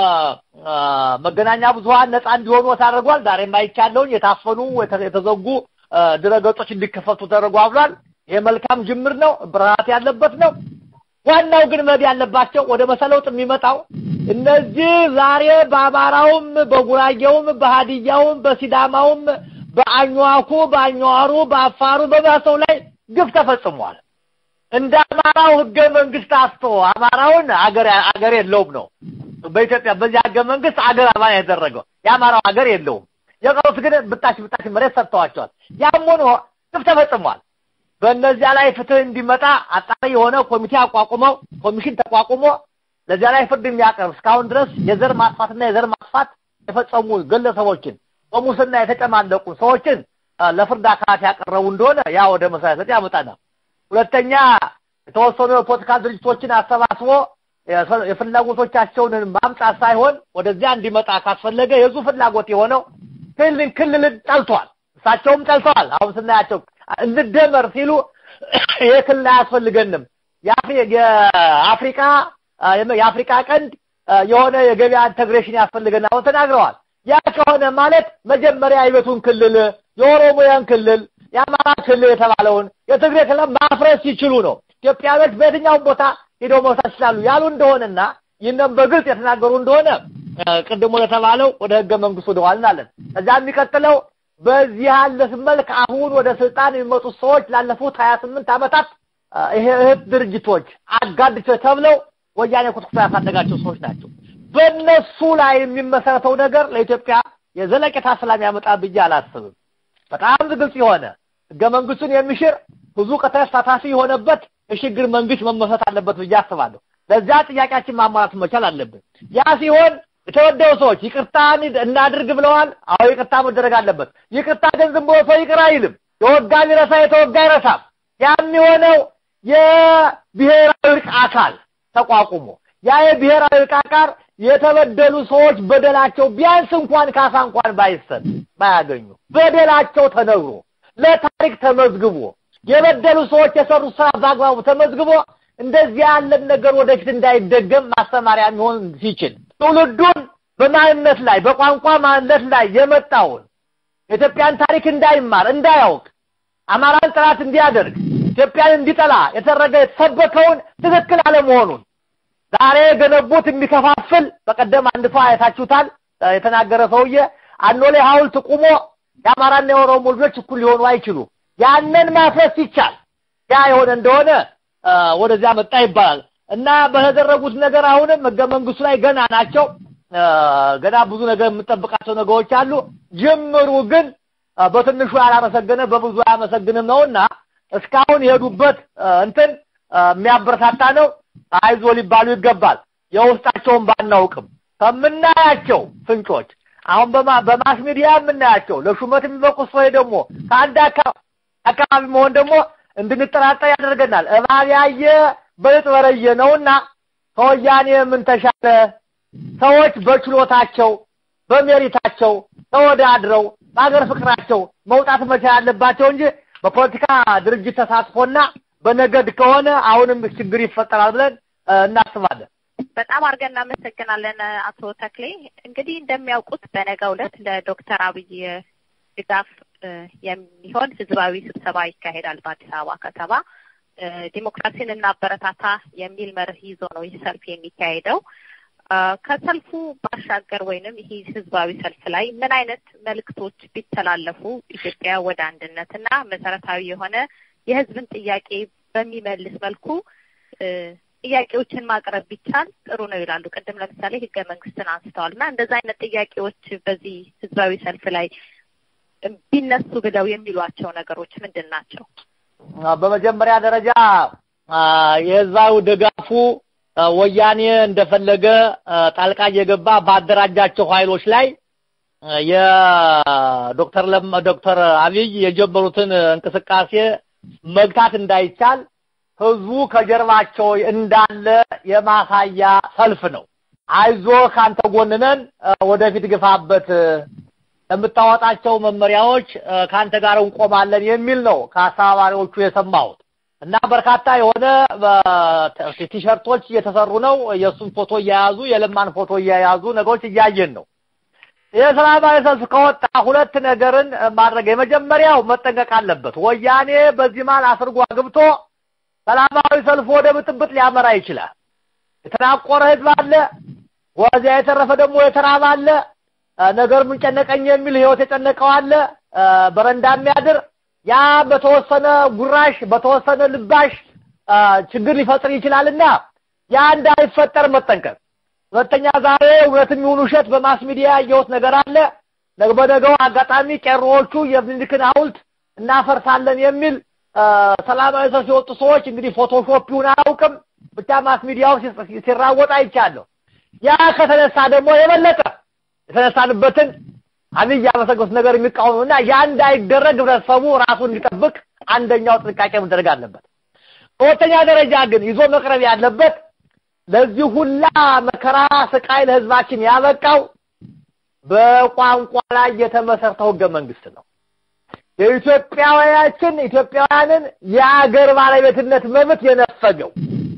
መገናኛ ብዙኃን ነፃ እንዲሆኑ ታደርጓል። ዛሬም አይቻለሁኝ የታፈኑ የተዘጉ ድረገጾች እንዲከፈቱ ተደርጓል ብሏል። ይሄ መልካም ጅምር ነው፣ ብርሃት ያለበት ነው። ዋናው ግን መድ ያለባቸው ወደ መሰለውጥ የሚመጣው እነዚህ ዛሬ በአማራውም፣ በጉራጌውም፣ በሀዲያውም፣ በሲዳማውም፣ በአኟኩ፣ በአኟሩ፣ በአፋሩ በባሰው ላይ ግፍ ተፈጽሟል። እንደ አማራው ህገ መንግስት አስቶ አማራውን አገር አገር የለውም ነው በኢትዮጵያ በዚህ ህገ መንግስት አገር አባል ያደረገው የአማራው አገር የለውም። የቀሩት ግን ብጣሽ ብጣሽ መሬት ሰጥተዋቸዋል። ያም ሆኖ ግፍ ተፈጽሟል። በእነዚያ ላይ ፍትህ እንዲመጣ አጣሪ የሆነ ኮሚቴ አቋቁመው ኮሚሽን ተቋቁሞ ለዚያ ላይ ፍርድ የሚያቀርብ እስካሁን ድረስ የዘር ማጥፋትና የዘር ማጥፋት የፈጸሙ ግለሰቦችን በሙስና የተጨማለቁ ሰዎችን ለፍርድ አካላት ያቀረቡ እንደሆነ ያ ወደ መሰረት ያመጣናል። ሁለተኛ የተወሰኑ የፖለቲካ ድርጅቶችን አሰባስቦ የፍላጎቶቻቸውን ማምጣት ሳይሆን ወደዚያ እንዲመጣ ካስፈለገ የዙ ፍላጎት የሆነው ክልልን ክልልን ጠልቷል። እሳቸውም ጠልተዋል። አሁን ስናያቸው እንደመር ሲሉ ይህ ክልል አያስፈልገንም፣ የአፍሪካ የአፍሪካ ቀንድ የሆነ የገበያ ኢንተግሬሽን ያስፈልገናል አሁን ተናግረዋል። ያ ከሆነ ማለት መጀመሪያ የቤቱን ክልል የኦሮሞያን ክልል የአማራ ክልል የተባለውን የትግሬ ክልል ማፍረስ ሲችሉ ነው ኢትዮጵያኖች በየትኛውም ቦታ ሄደው መውሳት ይችላሉ ያሉ እንደሆነና ይህንም በግልጽ የተናገሩ እንደሆነ ቅድሞ ለተባለው ወደ ህገ መንግስቱ ወደኋላ እናለን። ከዛ የሚቀጥለው በዚህ ያለ መልክ አሁን ወደ ስልጣን የሚመጡት ሰዎች ላለፉት ሀያ ስምንት ዓመታት ይሄ እህት ድርጅቶች አጋድቸው ተብለው ወያኔ ኩትኩቶ ያሳደጋቸው ሰዎች ናቸው። በእነሱ ላይ የሚመሰረተው ነገር ለኢትዮጵያ የዘለቄታ ሰላም ያመጣ ብዬ አላስብም። በጣም ግልጽ የሆነ ህገ መንግስቱን የሚሽር ብዙ ተሳታፊ የሆነበት የሽግግር መንግስት መመስረት አለበት ብዬ አስባለሁ። ለዚያ ጥያቄያችን ማሟላት መቻል አለብን። ያ ሲሆን የተበደሉ ሰዎች ይቅርታ እናድርግ ብለዋል። አዎ ይቅርታ መደረግ አለበት። ይቅርታ ግን ዝም ብሎ ሰው ይቅር አይልም። የወጋ ቢረሳ የተወጋ አይረሳም። ያም የሆነው የብሔራዊ እርቅ አካል ተቋቁሞ ያ የብሔራዊ እርቅ አካል የተበደሉ ሰዎች በደላቸው ቢያንስ እንኳን ካሳ እንኳን ባይሰጥ ባያገኙ በደላቸው ተነግሮ ለታሪክ ተመዝግቦ የበደሉ ሰዎች የሰሩት ስራ በአግባቡ ተመዝግቦ እንደዚህ ያለን ነገር ወደፊት እንዳይደገም ማስተማሪያ የሚሆን ሲችል ትውልዱን በማንነት ላይ በቋንቋ ማንነት ላይ የመጣውን የኢትዮጵያን ታሪክ እንዳይማር እንዳያውቅ አማራን ጥላት እንዲያደርግ ኢትዮጵያን እንዲጠላ የተደረገ የተሰበከውን ትክክል አለመሆኑን ዛሬ የገነቡት የሚከፋፍል በቀደም አንድ ሰው አይታችሁታል የተናገረ ሰውዬ አኖሌ ሐውልት ቁሞ የአማራና የኦሮሞ ልጆች እኩል ሊሆኑ አይችሉም። ያንን ማፍረስ ይቻል ያ የሆነ እንደሆነ ወደዚያ መጣ ይባላል እና በተደረጉት ነገር አሁንም ህገ መንግስቱ ላይ ገና ናቸው። ገና ብዙ ነገር የምጠብቃቸው ነገሮች አሉ። ጅምሩ ግን በትንሹ ያላመሰገነ በብዙ አያመሰግንም ነውና እስካሁን የሄዱበት እንትን የሚያበረታታ ነው። አይዞ ሊባሉ ይገባል። የውስጣቸውን ባናውቅም ከምናያቸው ፍንጮች አሁን በማስ ሚዲያ የምናያቸው ለሹመት የሚበቁ ሰዎች ደግሞ ከአንድ አካባቢ መሆን ደግሞ እንድንጠራጠር ያደርገናል። እባብ ያየ በልጥ በረየ ነውና ከወያኔ ምን ተሻለ? ሰዎች በችሎታቸው በሜሪታቸው ተወዳድረው በሀገር ፍቅራቸው መውጣት መቻል ያለባቸው እንጂ በፖለቲካ ድርጅት ተሳትፎና በነገድ ከሆነ አሁንም ችግር ይፈጠራል ብለን እናስባለን። በጣም አድርገን እናመሰግናለን አቶ ተክሌ። እንግዲህ እንደሚያውቁት በነገው ዕለት ለዶክተር አብይ ድጋፍ የሚሆን ህዝባዊ ስብሰባ ይካሄዳል በአዲስ አበባ ከተማ። ዲሞክራሲን እናበረታታ የሚል መርህ ይዞ ነው ይህ ሰልፍ የሚካሄደው። ከሰልፉ ባሻገር ወይንም ይህ ህዝባዊ ሰልፍ ላይ ምን አይነት መልእክቶች ቢተላለፉ ኢትዮጵያ ወደ አንድነትና መሰረታዊ የሆነ የህዝብን ጥያቄ በሚመልስ መልኩ ጥያቄዎችን ማቅረብ ቢቻል ጥሩ ነው ይላሉ። ቅድም ለምሳሌ ህገ መንግስትን አንስተዋል እና እንደዛ አይነት ጥያቄዎች በዚህ ህዝባዊ ሰልፍ ላይ ቢነሱ ብለው የሚሏቸው ነገሮች ምንድን ናቸው? በመጀመሪያ ደረጃ የህዝባዊ ድጋፉ ወያኔ እንደፈለገ ጣልቃ እየገባ ባደራጃቸው ኃይሎች ላይ የዶክተር ለም ዶክተር አብይ የጀመሩትን እንቅስቃሴ መግታት እንዳይቻል ህዝቡ ከጀርባቸው እንዳለ የማሳያ ሰልፍ ነው። አይዞ ካንተ ጎንነን ወደፊት ግፋበት፣ የምታወጣቸው መመሪያዎች ካንተ ጋር እንቆማለን የሚል ነው ከአስተባባሪዎቹ የሰማሁት እና በርካታ የሆነ ቲሸርቶች እየተሰሩ ነው። የእሱን ፎቶ እያያዙ የለማን ፎቶ እያያዙ ነገሮች እያየን ነው። የሰላማዊ ሰልፍ ከወጣ ሁለት ነገርን ማድረግ የመጀመሪያው መጠንቀቅ አለበት። ወያኔ በዚህ መሃል አስርጎ አግብቶ ሰላማዊ ሰልፍ ወደ ብጥብጥ ሊያመራ ይችላል። የተናቆረ ህዝብ አለ፣ ወዚያ የተረፈ ደግሞ የተራበ አለ፣ ነገር ምን ጨነቀኝ የሚል ህይወት የጨነቀው አለ፣ በረንዳ የሚያድር ያ በተወሰነ ጉራሽ በተወሰነ ልባሽ ችግር ሊፈጥር ይችላልና ያ እንዳይፈጠር መጠንቀቅ። ሁለተኛ ዛሬ እውነትም ይሁን ውሸት በማስ ሚዲያ ያየሁት ነገር አለ። በነገው አጋጣሚ ቄሮዎቹ የምኒልክን ሐውልት እናፈርሳለን የሚል ሰላማዊ ሰልፍ የወጡ ሰዎች እንግዲህ ፎቶሾፕ ይሁን አያውቅም፣ ብቻ ማስ ሚዲያው ሲራወጥ አይቻለሁ። ያ ከተነሳ ደግሞ የበለጠ የተነሳንበትን አብይ ያመሰገኑት ነገር የሚቃወሙ እና ያ እንዳይደረግ ህብረተሰቡ ራሱን እንዲጠብቅ አንደኛው ጥንቃቄ መደረግ አለበት። በሁለተኛ ደረጃ ግን ይዞ መቅረብ ያለበት ለዚህ ሁላ መከራ ስቃይ ለህዝባችን ያበቃው በቋንቋ ላይ የተመሰረተው ህገ መንግስት ነው። የኢትዮጵያውያችን ኢትዮጵያውያንን የአገር ባለቤትነት መብት የነፈገው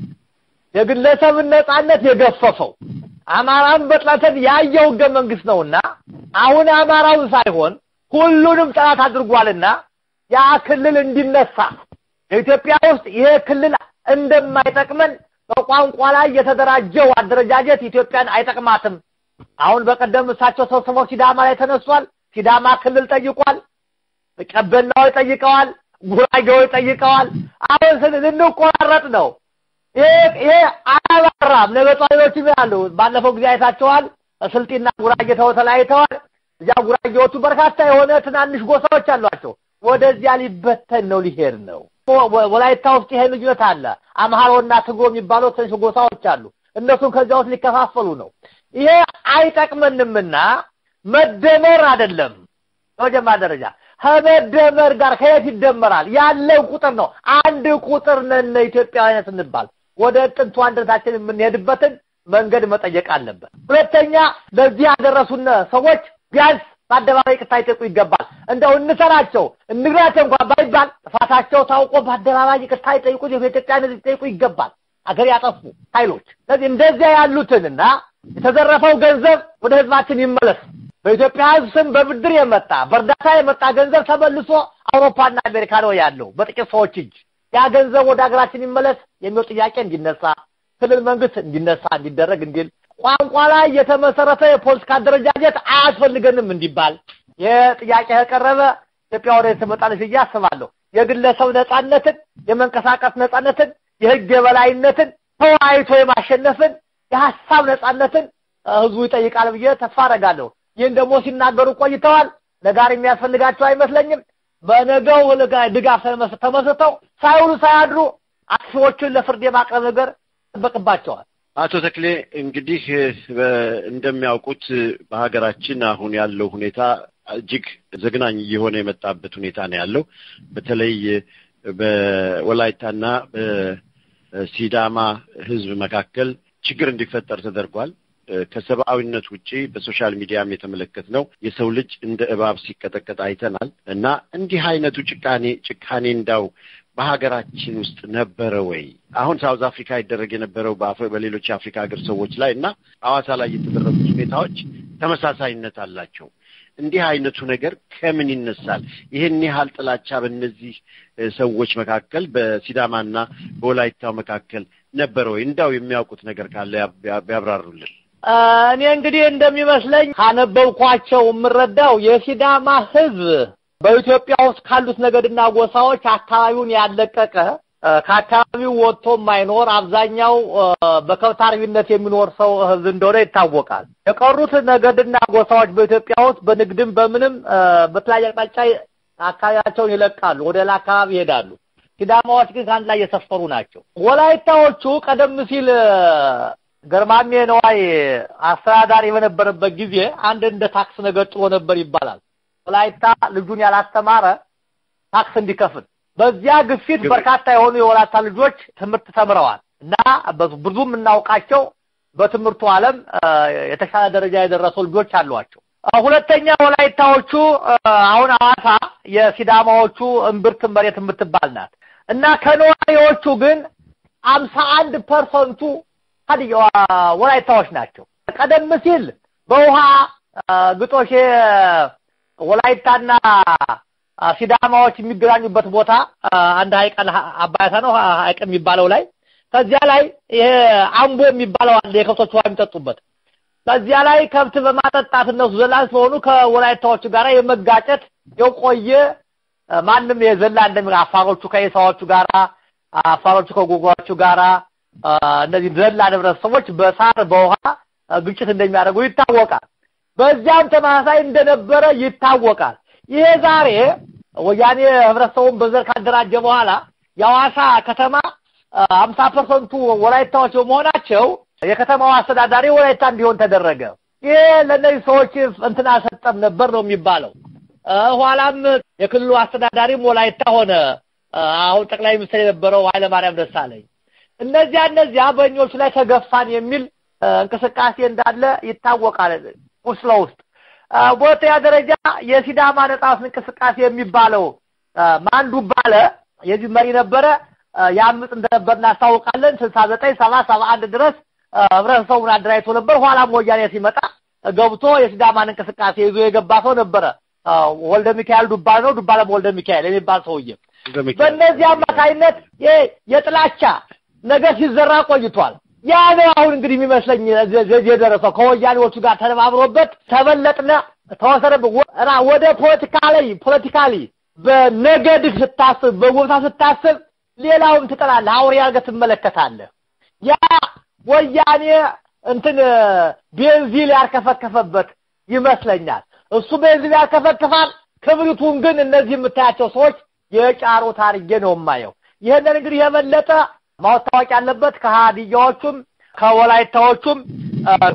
የግለሰብን ነጻነት የገፈፈው አማራን በጥላተት ያየው ህገ መንግስት ነውና አሁን አማራውን ሳይሆን ሁሉንም ጠላት አድርጓልና ያ ክልል እንዲነሳ በኢትዮጵያ ውስጥ ይሄ ክልል እንደማይጠቅመን በቋንቋ ላይ የተደራጀው አደረጃጀት ኢትዮጵያን አይጠቅማትም። አሁን በቀደም እሳቸው ሰብስበው ሲዳማ ላይ ተነስቷል። ሲዳማ ክልል ጠይቋል። ቀበናዎች ጠይቀዋል። ጉራጌዎች ጠይቀዋል። አሁን ልንቆራረጥ ነው። ይሄ አያባራም። ነገ ጧሪዎችም ያሉ ባለፈው ጊዜ አይታቸዋል። ስልጤና ጉራጌ ተለያይተዋል። እዚያ ጉራጌዎቹ በርካታ የሆነ ትናንሽ ጎሳዎች አሏቸው። ወደዚያ ሊበተን ነው፣ ሊሄድ ነው። ወላይታ ውስጥ ይሄ ልዩነት አለ። አምሃሮና ትግሮ የሚባሉ ትንሽ ጎሳዎች አሉ። እነሱም ከዚያ ውስጥ ሊከፋፈሉ ነው። ይሄ አይጠቅመንምና መደመር አይደለም በመጀመሪያ ደረጃ ከመደመር ጋር ከየት ይደመራል? ያለው ቁጥር ነው። አንድ ቁጥር ነን ኢትዮጵያውያን ስንባል ወደ ጥንቱ አንድነታችን የምንሄድበትን መንገድ መጠየቅ አለበት። ሁለተኛ ለዚህ ያደረሱን ሰዎች ቢያንስ በአደባባይ ይቅርታ ይጠይቁ ይገባል። እንደው እንሰራቸው እንግራቸው እንኳን ባይባል ጥፋታቸው ታውቆ በአደባባይ ይቅርታ ይጠይቁ፣ የኢትዮጵያን ሕዝብ ይጠይቁ ይገባል። አገር ያጠፉ ኃይሎች ስለዚህ እንደዚያ ያሉትንና የተዘረፈው ገንዘብ ወደ ሕዝባችን ይመለስ። በኢትዮጵያ ሕዝብ ስም በብድር የመጣ በእርዳታ የመጣ ገንዘብ ተመልሶ አውሮፓና አሜሪካ ነው ያለው በጥቂት ሰዎች እጅ። ያ ገንዘብ ወደ ሀገራችን ይመለስ የሚለው ጥያቄ እንዲነሳ ክልል መንግስት እንዲነሳ እንዲደረግ እንዲል ቋንቋ ላይ የተመሰረተ የፖለቲካ አደረጃጀት አያስፈልገንም እንዲባል ይህ ጥያቄ ከቀረበ ኢትዮጵያ ወደ ትመጣለች ብዬ አስባለሁ። የግለሰብ ነጻነትን፣ የመንቀሳቀስ ነጻነትን፣ የህግ የበላይነትን፣ ተወያይቶ የማሸነፍን የሀሳብ ነጻነትን ህዝቡ ይጠይቃል ብዬ ተስፋ አደርጋለሁ። ይህን ደግሞ ሲናገሩ ቆይተዋል። ነጋር የሚያስፈልጋቸው አይመስለኝም። በነገው ድጋፍ ተመስርተው ሳይውሉ ሳያድሩ አጥፊዎቹን ለፍርድ የማቅረብ ነገር ይጠበቅባቸዋል። አቶ ተክሌ እንግዲህ እንደሚያውቁት በሀገራችን አሁን ያለው ሁኔታ እጅግ ዘግናኝ እየሆነ የመጣበት ሁኔታ ነው ያለው። በተለይ በወላይታና በሲዳማ ህዝብ መካከል ችግር እንዲፈጠር ተደርጓል። ከሰብአዊነት ውጪ በሶሻል ሚዲያም የተመለከትነው የሰው ልጅ እንደ እባብ ሲቀጠቀጥ አይተናል እና እንዲህ አይነቱ ጭካኔ ጭካኔ እንዳው በሀገራችን ውስጥ ነበረ ወይ? አሁን ሳውዝ አፍሪካ ይደረግ የነበረው በሌሎች የአፍሪካ ሀገር ሰዎች ላይ እና ሐዋሳ ላይ የተደረጉት ሁኔታዎች ተመሳሳይነት አላቸው። እንዲህ አይነቱ ነገር ከምን ይነሳል? ይህን ያህል ጥላቻ በእነዚህ ሰዎች መካከል በሲዳማና በወላይታው መካከል ነበረ ወይ? እንዳው የሚያውቁት ነገር ካለ ቢያብራሩልን። እኔ እንግዲህ እንደሚመስለኝ ካነበብኳቸው የምረዳው የሲዳማ ህዝብ በኢትዮጵያ ውስጥ ካሉት ነገድና ጎሳዎች አካባቢውን ያለቀቀ ከአካባቢው ወጥቶ የማይኖር አብዛኛው በከብት አርቢነት የሚኖር ሰው ህዝብ እንደሆነ ይታወቃል። የቀሩት ነገድና ጎሳዎች በኢትዮጵያ ውስጥ በንግድም በምንም በተለያየ አቅጣጫ አካባቢያቸውን ይለቃሉ፣ ወደ ሌላ አካባቢ ይሄዳሉ። ሲዳማዎች ግን ከአንድ ላይ የሰፈሩ ናቸው። ወላይታዎቹ ቀደም ሲል ገርማሜ ነዋይ አስተዳዳሪ በነበረበት ጊዜ አንድ እንደ ታክስ ነገር ጥሎ ነበር ይባላል። ወላይታ ልጁን ያላስተማረ ታክስ እንዲከፍል በዚያ ግፊት በርካታ የሆኑ የወላይታ ልጆች ትምህርት ተምረዋል እና ብዙ የምናውቃቸው በትምህርቱ ዓለም የተሻለ ደረጃ የደረሱ ልጆች አሏቸው። ሁለተኛ ወላይታዎቹ አሁን ሐዋሳ የሲዳማዎቹ እምብርት መሬት የምትባል ናት እና ከነዋሪዎቹ ግን አምሳ አንድ ፐርሰንቱ ሀዲያ ወላይታዎች ናቸው። ቀደም ሲል በውሃ ግጦሽ ወላይታና ሲዳማዎች የሚገናኙበት ቦታ አንድ ሀይቅ አባያታ ነው ሀይቅ የሚባለው ላይ ከዚያ ላይ ይሄ አምቦ የሚባለው አለ የከብቶች ውሃ የሚጠጡበት ከዚያ ላይ ከብት በማጠጣት እነሱ ዘላን ስለሆኑ ከወላይታዎቹ ጋር የመጋጨት የቆየ ማንም የዘላ እንደሚ አፋሮቹ ከኢሳዎቹ ጋራ አፋሮቹ ከጎጓዎቹ ጋራ እነዚህ ዘላ ህብረተሰቦች በሳር በውሃ ግጭት እንደሚያደርጉ ይታወቃል። በዚያም ተመሳሳይ እንደነበረ ይታወቃል። ይሄ ዛሬ ወያኔ ህብረተሰቡን በዘር ካደራጀ በኋላ የሐዋሳ ከተማ አምሳ ፐርሰንቱ ወላይታዎች በመሆናቸው የከተማው አስተዳዳሪ ወላይታ እንዲሆን ተደረገ። ይሄ ለእነዚህ ሰዎች እንትን አልሰጠም ነበር ነው የሚባለው። ኋላም የክልሉ አስተዳዳሪም ወላይታ ሆነ። አሁን ጠቅላይ ሚኒስትር የነበረው ኃይለማርያም ደሳለኝ እነዚያ እነዚያ በእኞቹ ላይ ተገፋን የሚል እንቅስቃሴ እንዳለ ይታወቃል ውስጥ ለውስጥ። በሁለተኛ ደረጃ የሲዳማ ነጻነት እንቅስቃሴ የሚባለው ማንዱ ባለ የዚህ መሪ ነበረ ያምጽ እንደነበር እናስታውቃለን። ስልሳ ዘጠኝ ሰባ ሰባ አንድ ድረስ ህብረተሰቡን አደራጅቶ ነበር። ኋላም ወያኔ ሲመጣ ገብቶ የሲዳማን እንቅስቃሴ ይዞ የገባ ሰው ነበረ። ወልደ ሚካኤል ዱባለ ነው ዱባለም ወልደ ሚካኤል የሚባል ሰውዬ በእነዚህ አማካይነት የጥላቻ ነገር ሲዘራ ቆይቷል። ያ ነው አሁን እንግዲህ የሚመስለኝ የደረሰው ከወያኔዎቹ ጋር ተነባብሮበት ተበለጥነ ተወሰደብህ ወደ ፖለቲካ ላይ ፖለቲካሊ በነገድህ ስታስብ በጎሳ ስታስብ ሌላውን ትጠላለህ፣ አውሬ አድርገህ ትመለከታለህ። ያ ወያኔ እንትን ቤንዚል ያርከፈከፈበት ይመስለኛል። እሱ ቤንዚል ያርከፈክፋል፣ ክብሪቱን ግን እነዚህ የምታያቸው ሰዎች የጫሩት አድርጌ ነው የማየው። ይህንን እንግዲህ የበለጠ ማስታወቅ ያለበት ከሀዲያዎቹም ከወላይታዎቹም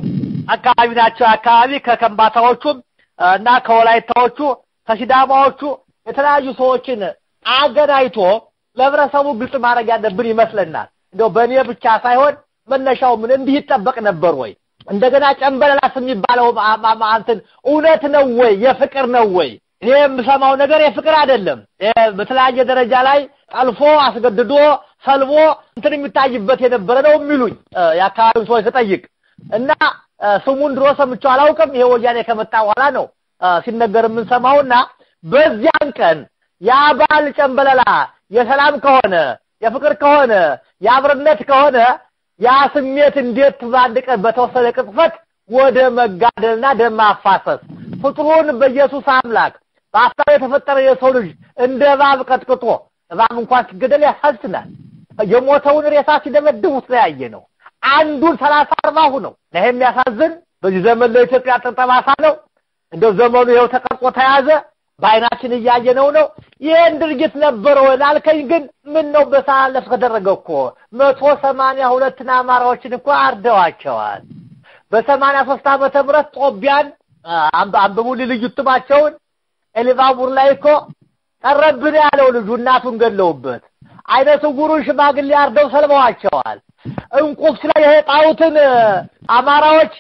አካባቢ ናቸው። አካባቢ ከከምባታዎቹም እና ከወላይታዎቹ ከሲዳማዎቹ የተለያዩ ሰዎችን አገናኝቶ ለህብረተሰቡ ግልጽ ማድረግ ያለብን ይመስለናል። እንደው በእኔ ብቻ ሳይሆን መነሻው ምን እንዲህ ይጠበቅ ነበር ወይ? እንደገና ጨንበለላስ የሚባለው እንትን እውነት ነው ወይ? የፍቅር ነው ወይ? እኔ የምሰማው ነገር የፍቅር አይደለም። በተለያየ ደረጃ ላይ ጠልፎ አስገድዶ ሰልቦ እንትን የሚታይበት የነበረ ነው የሚሉኝ የአካባቢውን ሰዎች ስጠይቅ እና ስሙን ድሮ ሰምቼው አላውቅም። ይሄ ወያኔ ከመጣ በኋላ ነው ሲነገር የምንሰማውና በዚያን ቀን ያ በዓል ጨንበለላ የሰላም ከሆነ የፍቅር ከሆነ የአብርነት ከሆነ ያ ስሜት እንዴት በአንድ ቀን በተወሰነ ቅጽበት ወደ መጋደልና ደም ማፋሰስ ፍጡሩን በኢየሱስ አምላክ በአሳብ የተፈጠረ የሰው ልጅ እንደ እባብ ቀጥቅጦ እባብ እንኳን ሲገደል ያሳዝናል። የሞተውን ሬሳ ሲደመድቡት ነው ያየ ነው። አንዱን ሰላሳ አርባሁ ነው። ይሄ የሚያሳዝን በዚህ ዘመን ለኢትዮጵያ ጠባሳ ነው። እንደው ዘመኑ ይኸው ተቀርጾ ተያዘ። በአይናችን እያየነው ነው። ይህን ድርጊት ነበረ ወይ ላልከኝ ግን ምን ነው በሳለፍ ተደረገ እኮ መቶ ሰማንያ ሁለትን አማራዎችን እኮ አርደዋቸዋል። በሰማንያ ሶስት ዓመተ ምህረት ጦቢያን አንብቡልኝ ልዩ እትማቸውን ኤሊባቡር ላይ እኮ ቀረብን ያለው ልጁ እናቱን ገለውበት አይነ ስውሩን ሽማግሌ አርደው ሰልበዋቸዋል። እንቁፍስ ላይ የጣውትን አማራዎች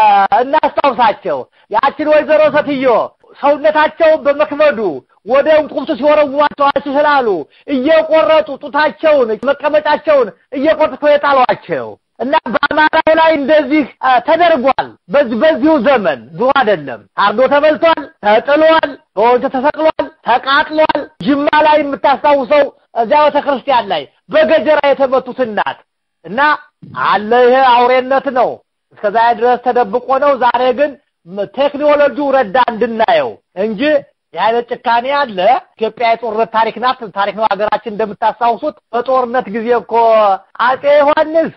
እናስታውሳቸው። ያችን ወይዘሮ ሰትዮ ሰውነታቸውን በመክበዱ ወደ እንቁፍቱ ሲወረውሯቸው ስላሉ እየቆረጡ ጡታቸውን መቀመጫቸውን እየቆርጡ የጣሏቸው እና በአማራው ላይ እንደዚህ ተደርጓል። በዚህ በዚሁ ዘመን ድሮ አይደለም። አርዶ ተበልቷል፣ ተጥሏል፣ በወንዝ ተሰቅሏል፣ ተቃጥሏል። ጅማ ላይ የምታስታውሰው እዚያ ቤተ ክርስቲያን ላይ በገጀራ የተመቱት እናት እና አለ ይሄ አውሬነት ነው። እስከዛ ድረስ ተደብቆ ነው። ዛሬ ግን ቴክኖሎጂው ረዳ እንድናየው እንጂ የአይነት ጭካኔ አለ። ኢትዮጵያ የጦርነት ታሪክ ናት። ታሪክ ነው ሀገራችን እንደምታስታውሱት። በጦርነት ጊዜ እኮ አጼ ዮሐንስ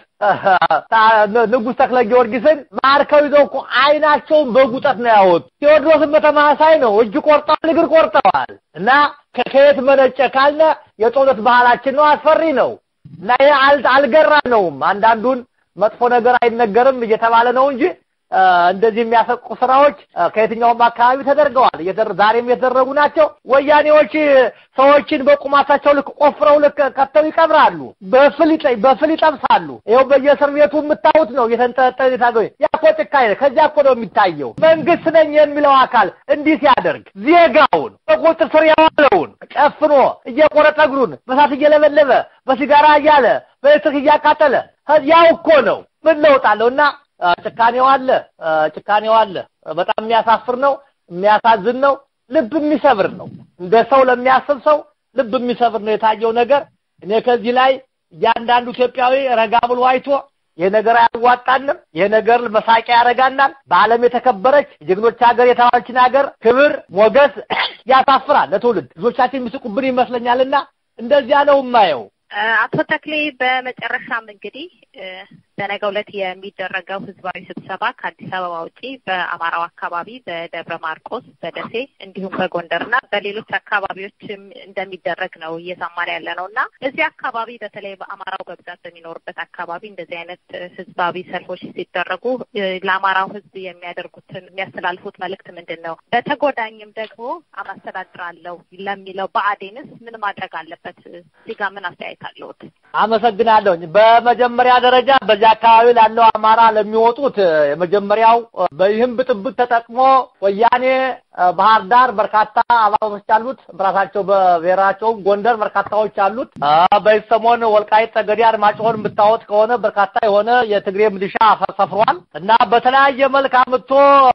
ንጉሥ ተክለ ጊዮርጊስን ማርከው ይዘው እኮ አይናቸውን በጉጠት ነው ያወጡ። ቴዎድሮስን በተመሳሳይ ነው። እጅ ቆርጠዋል፣ እግር ቆርጠዋል። እና ከየት መነጨ ካልነ የጦርነት ባህላችን ነው። አስፈሪ ነው እና ይሄ አልገራ ነውም። አንዳንዱን መጥፎ ነገር አይነገርም እየተባለ ነው እንጂ እንደዚህ የሚያሰቁ ስራዎች ከየትኛውም አካባቢ ተደርገዋል። ዛሬም የተደረጉ ናቸው። ወያኔዎች ሰዎችን በቁማታቸው ልክ ቆፍረው ልክ ከተው ይቀብራሉ፣ በፍል ይጠብሳሉ። ይኸው በየእስር ቤቱ የምታዩት ነው። እየተንጠለጠለ የታገኙ ያ እኮ ጭካኔ ነው። ከዚያ እኮ ነው የሚታየው። መንግስት ነኝ የሚለው አካል እንዲህ ሲያደርግ ዜጋውን በቁጥጥር ስር ያዋለውን ጨፍኖ እየቆረጠ እግሩን በሳት እየለበለበ በሲጋራ እያለ በኤሌክትሪክ እያቃጠለ ያው እኮ ነው። ምን ለውጥ አለው እና ጭካኔው አለ፣ ጭካኔው አለ። በጣም የሚያሳፍር ነው፣ የሚያሳዝን ነው፣ ልብ የሚሰብር ነው። እንደ ሰው ለሚያስብ ሰው ልብ የሚሰብር ነው የታየው ነገር። እኔ ከዚህ ላይ እያንዳንዱ ኢትዮጵያዊ ረጋ ብሎ አይቶ ይሄ ነገር አያዋጣንም፣ ይሄ ነገር መሳቂያ ያደርጋናል። በዓለም የተከበረች የጀግኖች ሀገር የተባለችን ሀገር ክብር ሞገስ ያሳፍራል ለትውልድ። ልጆቻችን የሚስቁብን ይመስለኛልና እንደዚያ ነው የማየው። አቶ ተክሌ በመጨረሻም እንግዲህ በነገው ዕለት የሚደረገው ህዝባዊ ስብሰባ ከአዲስ አበባ ውጪ በአማራው አካባቢ በደብረ ማርቆስ፣ በደሴ እንዲሁም በጎንደርና በሌሎች አካባቢዎችም እንደሚደረግ ነው እየሰማን ያለ ነው እና እዚህ አካባቢ በተለይ በአማራው በብዛት በሚኖርበት አካባቢ እንደዚህ አይነት ህዝባዊ ሰልፎች ሲደረጉ ለአማራው ህዝብ የሚያደርጉትን የሚያስተላልፉት መልእክት ምንድን ነው? በተጎዳኝም ደግሞ አማስተዳድራለሁ ለሚለው ብአዴንስ ምን ማድረግ አለበት? እዚህ ጋር ምን አስተያየት አለዎት? አመሰግናለሁኝ። በመጀመሪያ ደረጃ በዚህ አካባቢ ላለው አማራ ለሚወጡት የመጀመሪያው በይህም ብጥብጥ ተጠቅሞ ወያኔ ባህር ዳር በርካታ አባሎች አሉት። በራሳቸው በብሔራቸውም ጎንደር በርካታዎች አሉት። በዚህ ሰሞን ወልቃይት ጠገዴ፣ አርማጭሆን የምታወጥ ከሆነ በርካታ የሆነ የትግሬ ምድሻ ሰፍሯል እና በተለያየ መልክ አምጥቶ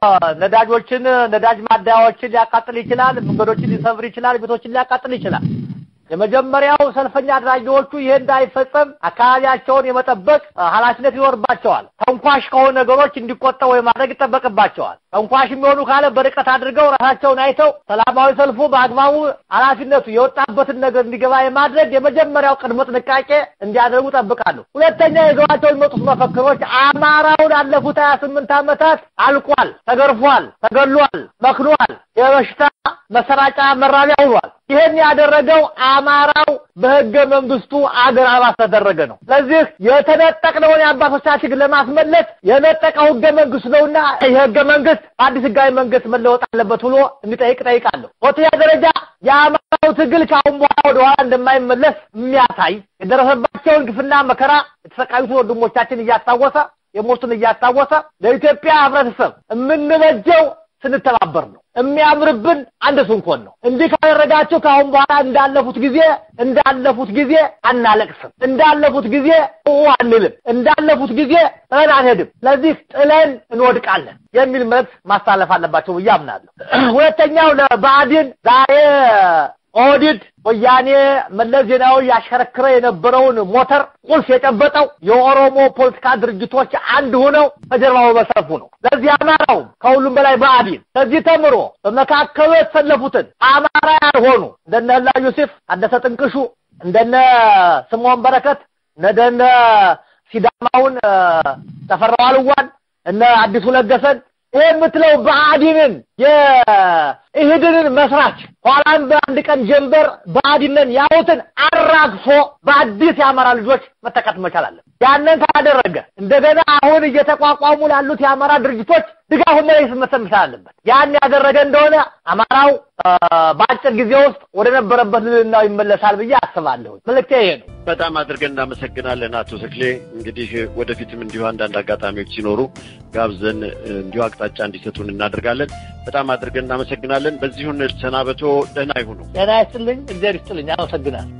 ነዳጆችን ነዳጅ ማደያዎችን ሊያቃጥል ይችላል። መንገዶችን ሊሰብር ይችላል። ቤቶችን ሊያቃጥል ይችላል። የመጀመሪያው ሰልፈኛ አድራጊዎቹ ይሄ እንዳይፈጸም አካባቢያቸውን የመጠበቅ ኃላፊነት ይኖርባቸዋል። ተንኳሽ ከሆኑ ነገሮች እንዲቆጠቡ ማድረግ ይጠበቅባቸዋል። ተንኳሽ የሚሆኑ ካለ በርቀት አድርገው ራሳቸውን አይተው ሰላማዊ ሰልፉ በአግባቡ ኃላፊነቱ የወጣበትን ነገር እንዲገባ የማድረግ የመጀመሪያው ቅድመ ጥንቃቄ እንዲያደርጉ ጠብቃለሁ። ሁለተኛ ይዘዋቸው የሚመጡት መፈክሮች አማራውን ላለፉት ሀያ ስምንት ዓመታት አልቋል፣ ተገርፏል፣ ተገሏል፣ መክኗል፣ የበሽታ መሰራጫ መራቢያ ሆኗል። ይህን ያደረገው አማራው በህገ መንግስቱ አገር አባል ተደረገ ነው። ስለዚህ የተነጠቅነውን የአባቶቻችን ለማስመለስ የነጠቀው ህገ መንግስት ነውና ይህ ህገ መንግስት አዲስ ህጋዊ መንግስት መለወጥ አለበት ብሎ እንዲጠይቅ ጠይቃለሁ። በሁለተኛ ደረጃ የአማራው ትግል ከአሁን በኋላ ወደኋላ እንደማይመለስ የሚያሳይ የደረሰባቸውን ግፍና መከራ የተሰቃዩትን ወንድሞቻችን እያስታወሰ የሞቱን እያስታወሰ ለኢትዮጵያ ህብረተሰብ የምንበጀው ስንተባበር ነው። የሚያምርብን አንድ ስንኮን ነው። እንዲህ ካደረጋችሁ ከአሁን በኋላ እንዳለፉት ጊዜ እንዳለፉት ጊዜ አናለቅስም፣ እንዳለፉት ጊዜ አንልም፣ እንዳለፉት ጊዜ ጥለን አንሄድም። ስለዚህ ጥለን እንወድቃለን የሚል መልዕክት ማስተላለፍ አለባቸው ብዬ አምናለሁ። ሁለተኛው ለብአዴን ዛሬ ኦህዴድ ወያኔ መለስ ዜናዊ ያሽከረክረ የነበረውን ሞተር ቁልፍ የጨበጠው የኦሮሞ ፖለቲካ ድርጅቶች አንድ ሆነው በጀርባው በመሰረፉ ነው። ለዚህ አማራው ከሁሉም በላይ ብአዴን ከዚህ ተምሮ በመካከሉ የተሰለፉትን አማራ ያልሆኑ እንደነ ህላ ዮሴፍ፣ ታደሰ ጥንቅሹ፣ እንደነ ስምዖን በረከት፣ እንደነ ሲዳማውን ተፈራ ዋልዋን፣ እነ አዲሱ ለገሰን ይህ የምትለው ብአዴንን የኢህድንን መስራች ኋላም በአንድ ቀን ጀንበር ብአዴንን ያሉትን አራግፎ በአዲስ የአማራ ልጆች መተካት መቻል አለን። ያንን ካደረገ እንደገና አሁን እየተቋቋሙ ላሉት የአማራ ድርጅቶች ድጋፉን መለስ መሰል መቻል አለበት። ያን ያደረገ እንደሆነ አማራው በአጭር ጊዜ ውስጥ ወደ ነበረበት ልዕልናው ይመለሳል ብዬ አስባለሁ። መልእክቴ ይሄ ነው። በጣም አድርገን እናመሰግናለን አቶ ተክሌ። እንግዲህ ወደፊትም እንዲሁ አንዳንድ አጋጣሚዎች ሲኖሩ ጋብዘን እንዲሁ አቅጣጫ እንዲሰጡን እናደርጋለን። በጣም አድርገን እናመሰግናለን። በዚሁን ሰናበቶ ደህና ይሁኑ። ጤና ይስጥልኝ፣ እግዚአብሔር ይስጥልኝ። አመሰግናለሁ።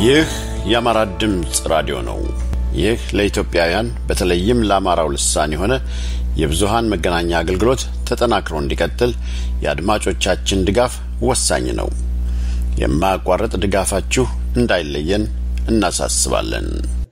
ይህ የአማራ ድምፅ ራዲዮ ነው። ይህ ለኢትዮጵያውያን በተለይም ለአማራው ልሳን የሆነ የብዙሃን መገናኛ አገልግሎት ተጠናክሮ እንዲቀጥል የአድማጮቻችን ድጋፍ ወሳኝ ነው። የማያቋርጥ ድጋፋችሁ እንዳይለየን እናሳስባለን።